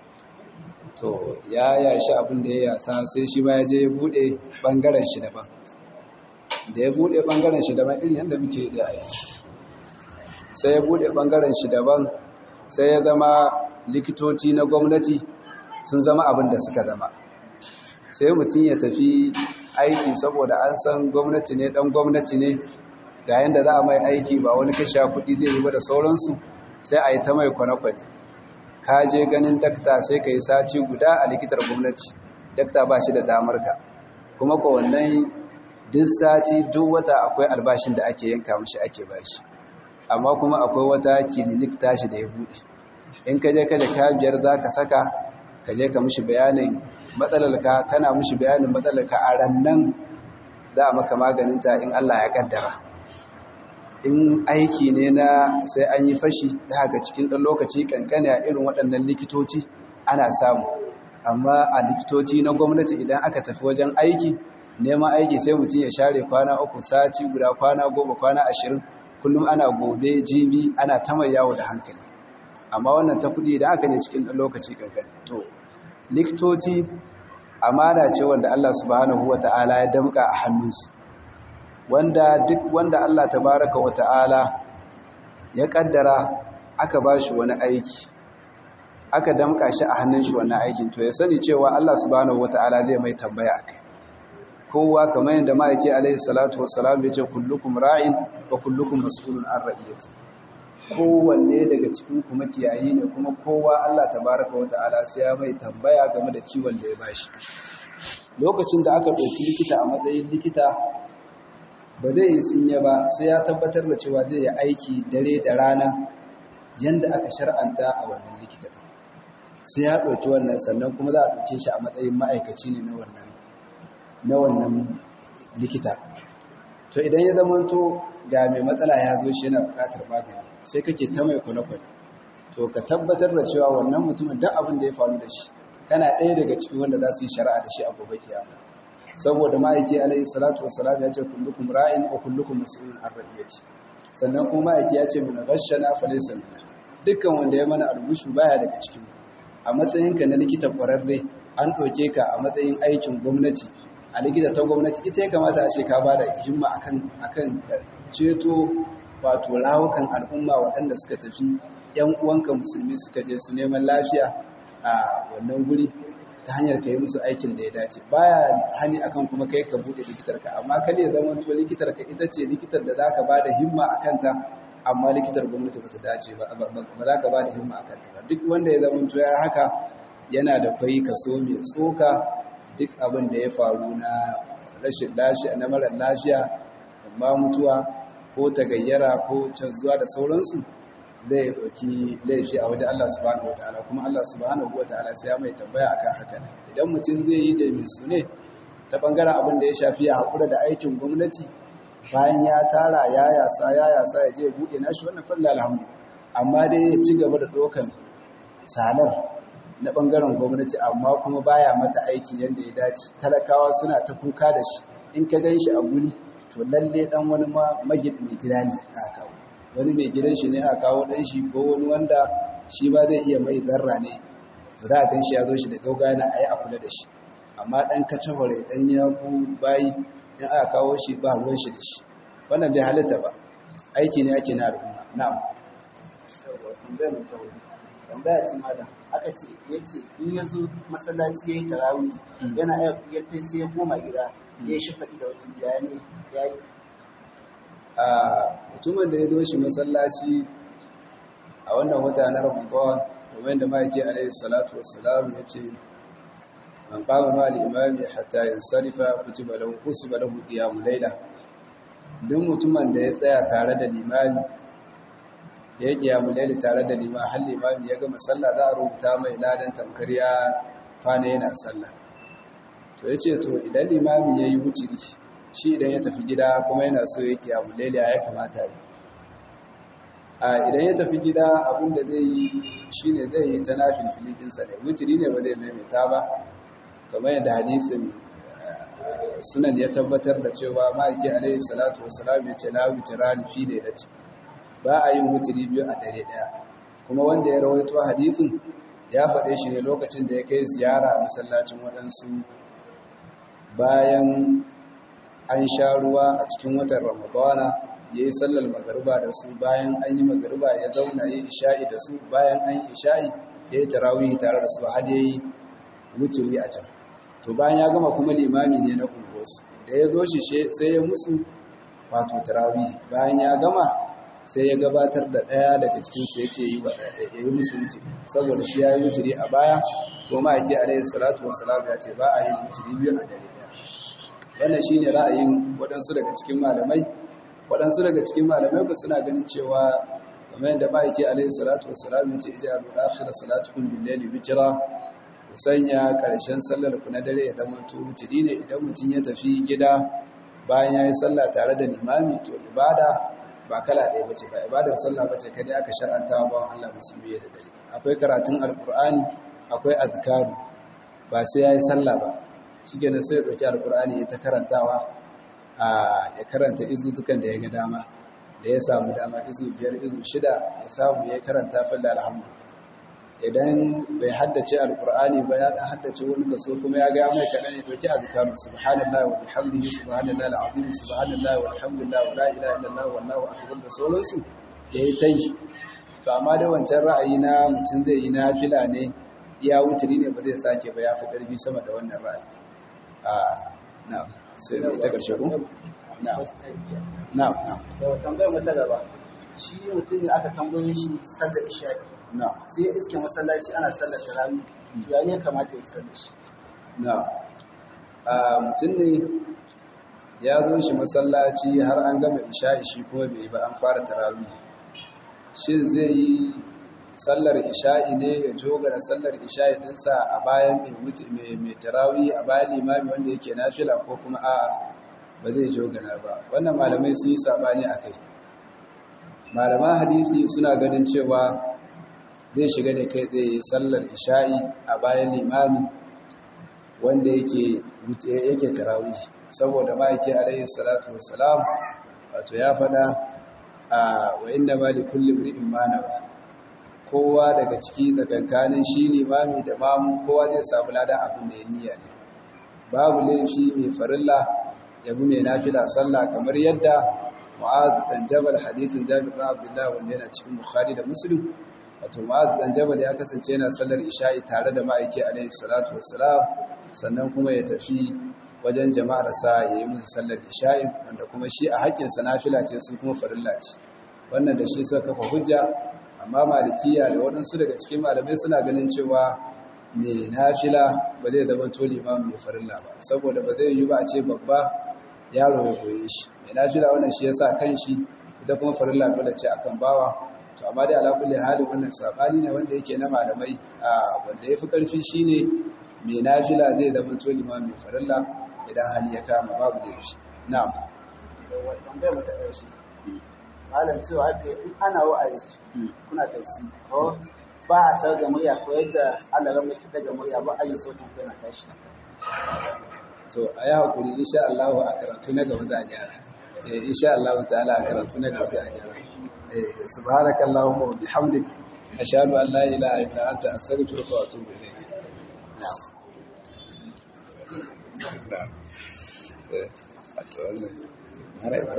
to ya yashi abin da ya yasa sai shi ba ya je ya bude bangaren shi daban da ya bude bangaren shi daban irin yadda muke da aiki sai ya bude bangaren shi daban sai ya zama likitoci na gwamnati sun zama abin da suka zama sai mutum ya tafi aiki saboda an san gwamnati ne dan gwamnati ne ga yanda za a mai aiki ba wani kashe kuɗi zai yi ba da sauransu sai a yi ta mai kwane-kwane ka je ganin dakta sai ka yi sati guda a likitar gwamnati dakta ba shi da damar ka kuma ko wannan duk sati duk wata akwai albashin da ake yanka mashi ake bashi amma kuma akwai wata kilinik tashi da ya buɗe in ka je ka ka biyar za ka saka ka je ka mishi bayanin matsalarka kana mishi bayanin matsalarka a rannan za a maka maganinta in Allah ya kaddara in aiki ne na sai an yi fashi ta haka cikin ɗan lokaci kankane a irin waɗannan likitoci ana samu amma a likitoci na gwamnati idan aka tafi wajen aiki neman aiki sai mutum ya share kwana uku sati guda kwana goma kwana ashirin kullum ana gobe jibi ana ta mai yawo da hankali amma wannan ta kudi da aka ne cikin ɗan lokaci kankani to likitoci amana ce wanda Allah subhanahu wa ta'ala ya damka a hannunsu wanda duk wanda Allah tabaraka wa ta'ala ya kaddara aka ba shi wani aiki aka damka shi a hannun shi wannan aikin to ya sani cewa Allah subhanahu wa ta'ala zai mai tambaya a kai kowa kamar yadda ma'aiki alaihi salatu wassalam ya ce kullukum ra'in wa kullukum mas'ulun an ra'iyati kowanne daga cikin kuma kiyayi ne kuma kowa Allah tabaraka wa ta'ala sai ya mai tambaya game da ciwon da ya bashi lokacin da aka ɗauki likita a matsayin likita ba zai yi tsinye ba sai ya tabbatar da cewa zai yi aiki dare da rana yanda aka shar'anta a wannan likita sai ya ɗauki wannan sannan kuma za a ɗauke shi a matsayin ma'aikaci ne na wannan na wannan likita to idan ya zamanto ga mai matsala ya zo shi yana buƙatar magani sai kake ta mai kwane-kwane to ka tabbatar da cewa wannan mutumin duk abin da ya faru da shi kana ɗaya daga cikin wanda za su yi shari'a da shi a gobe kiyama saboda ma'aiki alaihi salatu wassalam ya ce kullukum ra'in wa kullukum mas'ulun an ra'iyati sannan kuma ma'aiki ya ce mana rashana falisa mina dukkan wanda ya mana algushu baya daga cikin a matsayinka na likita ƙwararre an ɗauke ka a matsayin aikin gwamnati a likita ta gwamnati ita ya kamata a ce ka ba da himma akan akan ceto wato rawukan al'umma waɗanda suka tafi ‘yan uwanka musulmi suka je su neman lafiya a wannan guri ta hanyar ka yi musu aikin da ya dace baya hani akan kuma kai ka buɗe likitarka amma kan ya zama to likitarka ita ce likitar da za ka ba da himma a kanta amma likitar gwamnati ba ta dace ba ba za ka ba da himma a kanta ba duk wanda ya zama to ya haka yana da fai kaso mai tsoka duk abin da ya faru na rashin lafiya na marar lafiya amma mutuwa ko tagayyara ko canzuwa da sauransu zai ɗauki laifi a wajen Allah subhanahu wataala kuma Allah subhanahu wataala sai ya mai tambaya akan haka ne idan mutum zai yi da mai sune ta bangaren abin da ya shafi ya haƙura da aikin gwamnati bayan ya tara ya yasa ya yasa ya je ya buɗe nashi wannan falla alhamdu amma dai ya ci gaba da ɗaukan salar na bangaren gwamnati amma kuma baya mata aiki yadda ya dace talakawa suna ta kuka da shi in ka gan shi a guri to lalle dan wani ma magid mai gida ne a kawo wani mai gidan shi ne a kawo dan shi ko wani wanda shi ba zai iya mai zarra ne to za a gan shi ya zo shi da gauga yana ayi a kula da shi amma dan kace hore dan ya ku bayi in aka kawo shi ba ruwan shi da shi wannan bai halitta ba aiki ne ake na al'umma na'am tambayar mu ta wuri tambaya ce malam aka ce ya ce in ya zo masallaci ya yi tarawih yana iya ya tai sai ya koma gida ya yi shafaɗi da wajen ya ne ya yi a mutumin da ya zo shi masallaci a wannan wata na ramadan domin da ma'aiki alaihi salatu wassalam ya ce man qama ma al-imami hatta yansarifa kutiba lahu kusiba lahu qiyamul layla duk mutumin da ya tsaya tare da limami ya yi qiyamul layli tare da limami har limami ya gama sallah za a rubuta mai ladan tamkar ya fana yana sallah to yace to idan limami yayi wutiri shi idan ya tafi gida kuma yana so ya qiyamul layli ya kamata yi a idan ya tafi gida abinda zai yi shine zai yi ta nafilfili dinsa ne wutiri ne ba zai maimaita ba kamar yadda hadisin sunan ya tabbatar da cewa ma'aiki alaihi salatu wassalam ya ce la witrani fi lailati ba a yin wutiri biyu a dare daya kuma wanda ya rawaito hadisin ya faɗe shi ne lokacin da ya kai ziyara a masallacin waɗansu bayan an sha ruwa a cikin watan ramadana ya yi sallar magariba da su bayan an yi magariba ya zauna ya yi isha'i da su bayan an yi isha'i ya yi tarawihi tare da su har ya yi wutiri a can to bayan ya gama kuma limami ne na unguwarsu da ya zo shi sai ya musu wato tarawihi bayan ya gama sai ya gabatar da ɗaya daga cikinsu ya ce ya yi musu wutiri saboda shi ya yi wutiri a baya ko ma'aiki alaihi salatu wasalam ya ce ba a yin wutiri biyu a dare ɗaya wannan shi ne ra'ayin waɗansu daga cikin malamai waɗansu daga cikin malamai ba suna ganin cewa kamar yadda ma'aiki alaihi salatu wasalam ya ce ija abu akhira salatukum billahi witra ku sanya ƙarshen sallar ku na dare ya zama to wutiri ne idan mutum ya tafi gida bayan ya yi sallah tare da limami to ibada ba kala ɗaya bace ba ibadar sallah bace kada aka shar'anta wa bawan Allah musulmi da dare akwai karatun alqur'ani akwai azkaru ba sai yayi sallah ba shikenan sai ya dauki alqur'ani ya ta karantawa a ya karanta izutukan da ya ga dama da ya samu dama izu biyar izu shida ya samu ya karanta falla alhamdu idan bai haddace alqur'ani ba ya dan haddace wani kaso kuma ya ga mai kadan ya dauki azkaru subhanallahi wa bihamdihi subhanallahi alazim subhanallahi walhamdulillahi wa la ilaha illallah wallahu akbar da sauransu yayi tai to amma da wancan ra'ayi na mutum zai yi nafila ne iya wuturi ne ba zai sake ba ya fi karfi sama da wannan ra'ayi a na'am sai ita karshe ko na'am na'am na'am da tambayar mu ta gaba shi mutum ne aka tambaye shi sallar isha'i na'am sai ya iske masallaci ana sallar tarawih ya ne kamata ya sallar shi na a mutum ne ya zo shi masallaci har an gama isha'i shi kuma bai yi ba an fara tarawih shin zai yi sallar isha'i ne ya joga da sallar isha'i dinsa a bayan mai mai tarawih a bayan limami wanda yake nafila ko kuma a'a ba zai jogana ba wannan malamai sun yi sabani a kai malaman hadisi suna ganin cewa zai shiga ne kai zai sallar isha'i a bayan limami wanda yake yake tarawih saboda ma'aiki alayhi salatu wassalam wato ya fada a wa inna ma li kulli imrin ma nawa kowa daga ciki tsakankanin shi limami da mamu kowa zai samu lada abin da ya niyya ne babu laifi mai farilla ya bi mai nafila sallah kamar yadda Mu'az dan Jabal hadisin Jabir bin Abdullah wanda yana cikin Bukhari da Muslim wato Mu'az dan Jabal ya kasance yana sallar isha'i tare da ma'aiki alaihi salatu wassalam sannan kuma ya tafi wajen jama'ar sa yayi musu sallar isha'i wanda kuma shi a haƙƙin sa nafila ce su kuma farilla ce wannan da shi suka kafa hujja amma malikiya da waɗansu daga cikin malamai suna ganin cewa mai nafila ba zai zama to limamin mai farilla ba saboda ba zai yi ba a ce babba yaro ya goye shi mai nafila wannan shi yasa kan shi ita kuma farilla dole ce akan bawa to amma dai ala kulli hali wannan sabani ne wanda yake na malamai a wanda yafi karfi shine mai nafila zai zama to limamin mai farilla idan hali ya kama babu da shi na'am tambayar mu ta ƙarshe malam cewa aka in ana wa'azi kuna tafsiri ko ba a tar da murya ko yadda Allah ran mai daga murya ba a yi sautin ko yana tashi to a yi haƙuri insha Allah a karatu na gaba da gyara eh insha Allah ta'ala a karatu na gaba da gyara eh subhanakallahumma wa bihamdik ashhadu an la ilaha illa anta astaghfiruka wa atubu ilayk na'am na'am eh a to wannan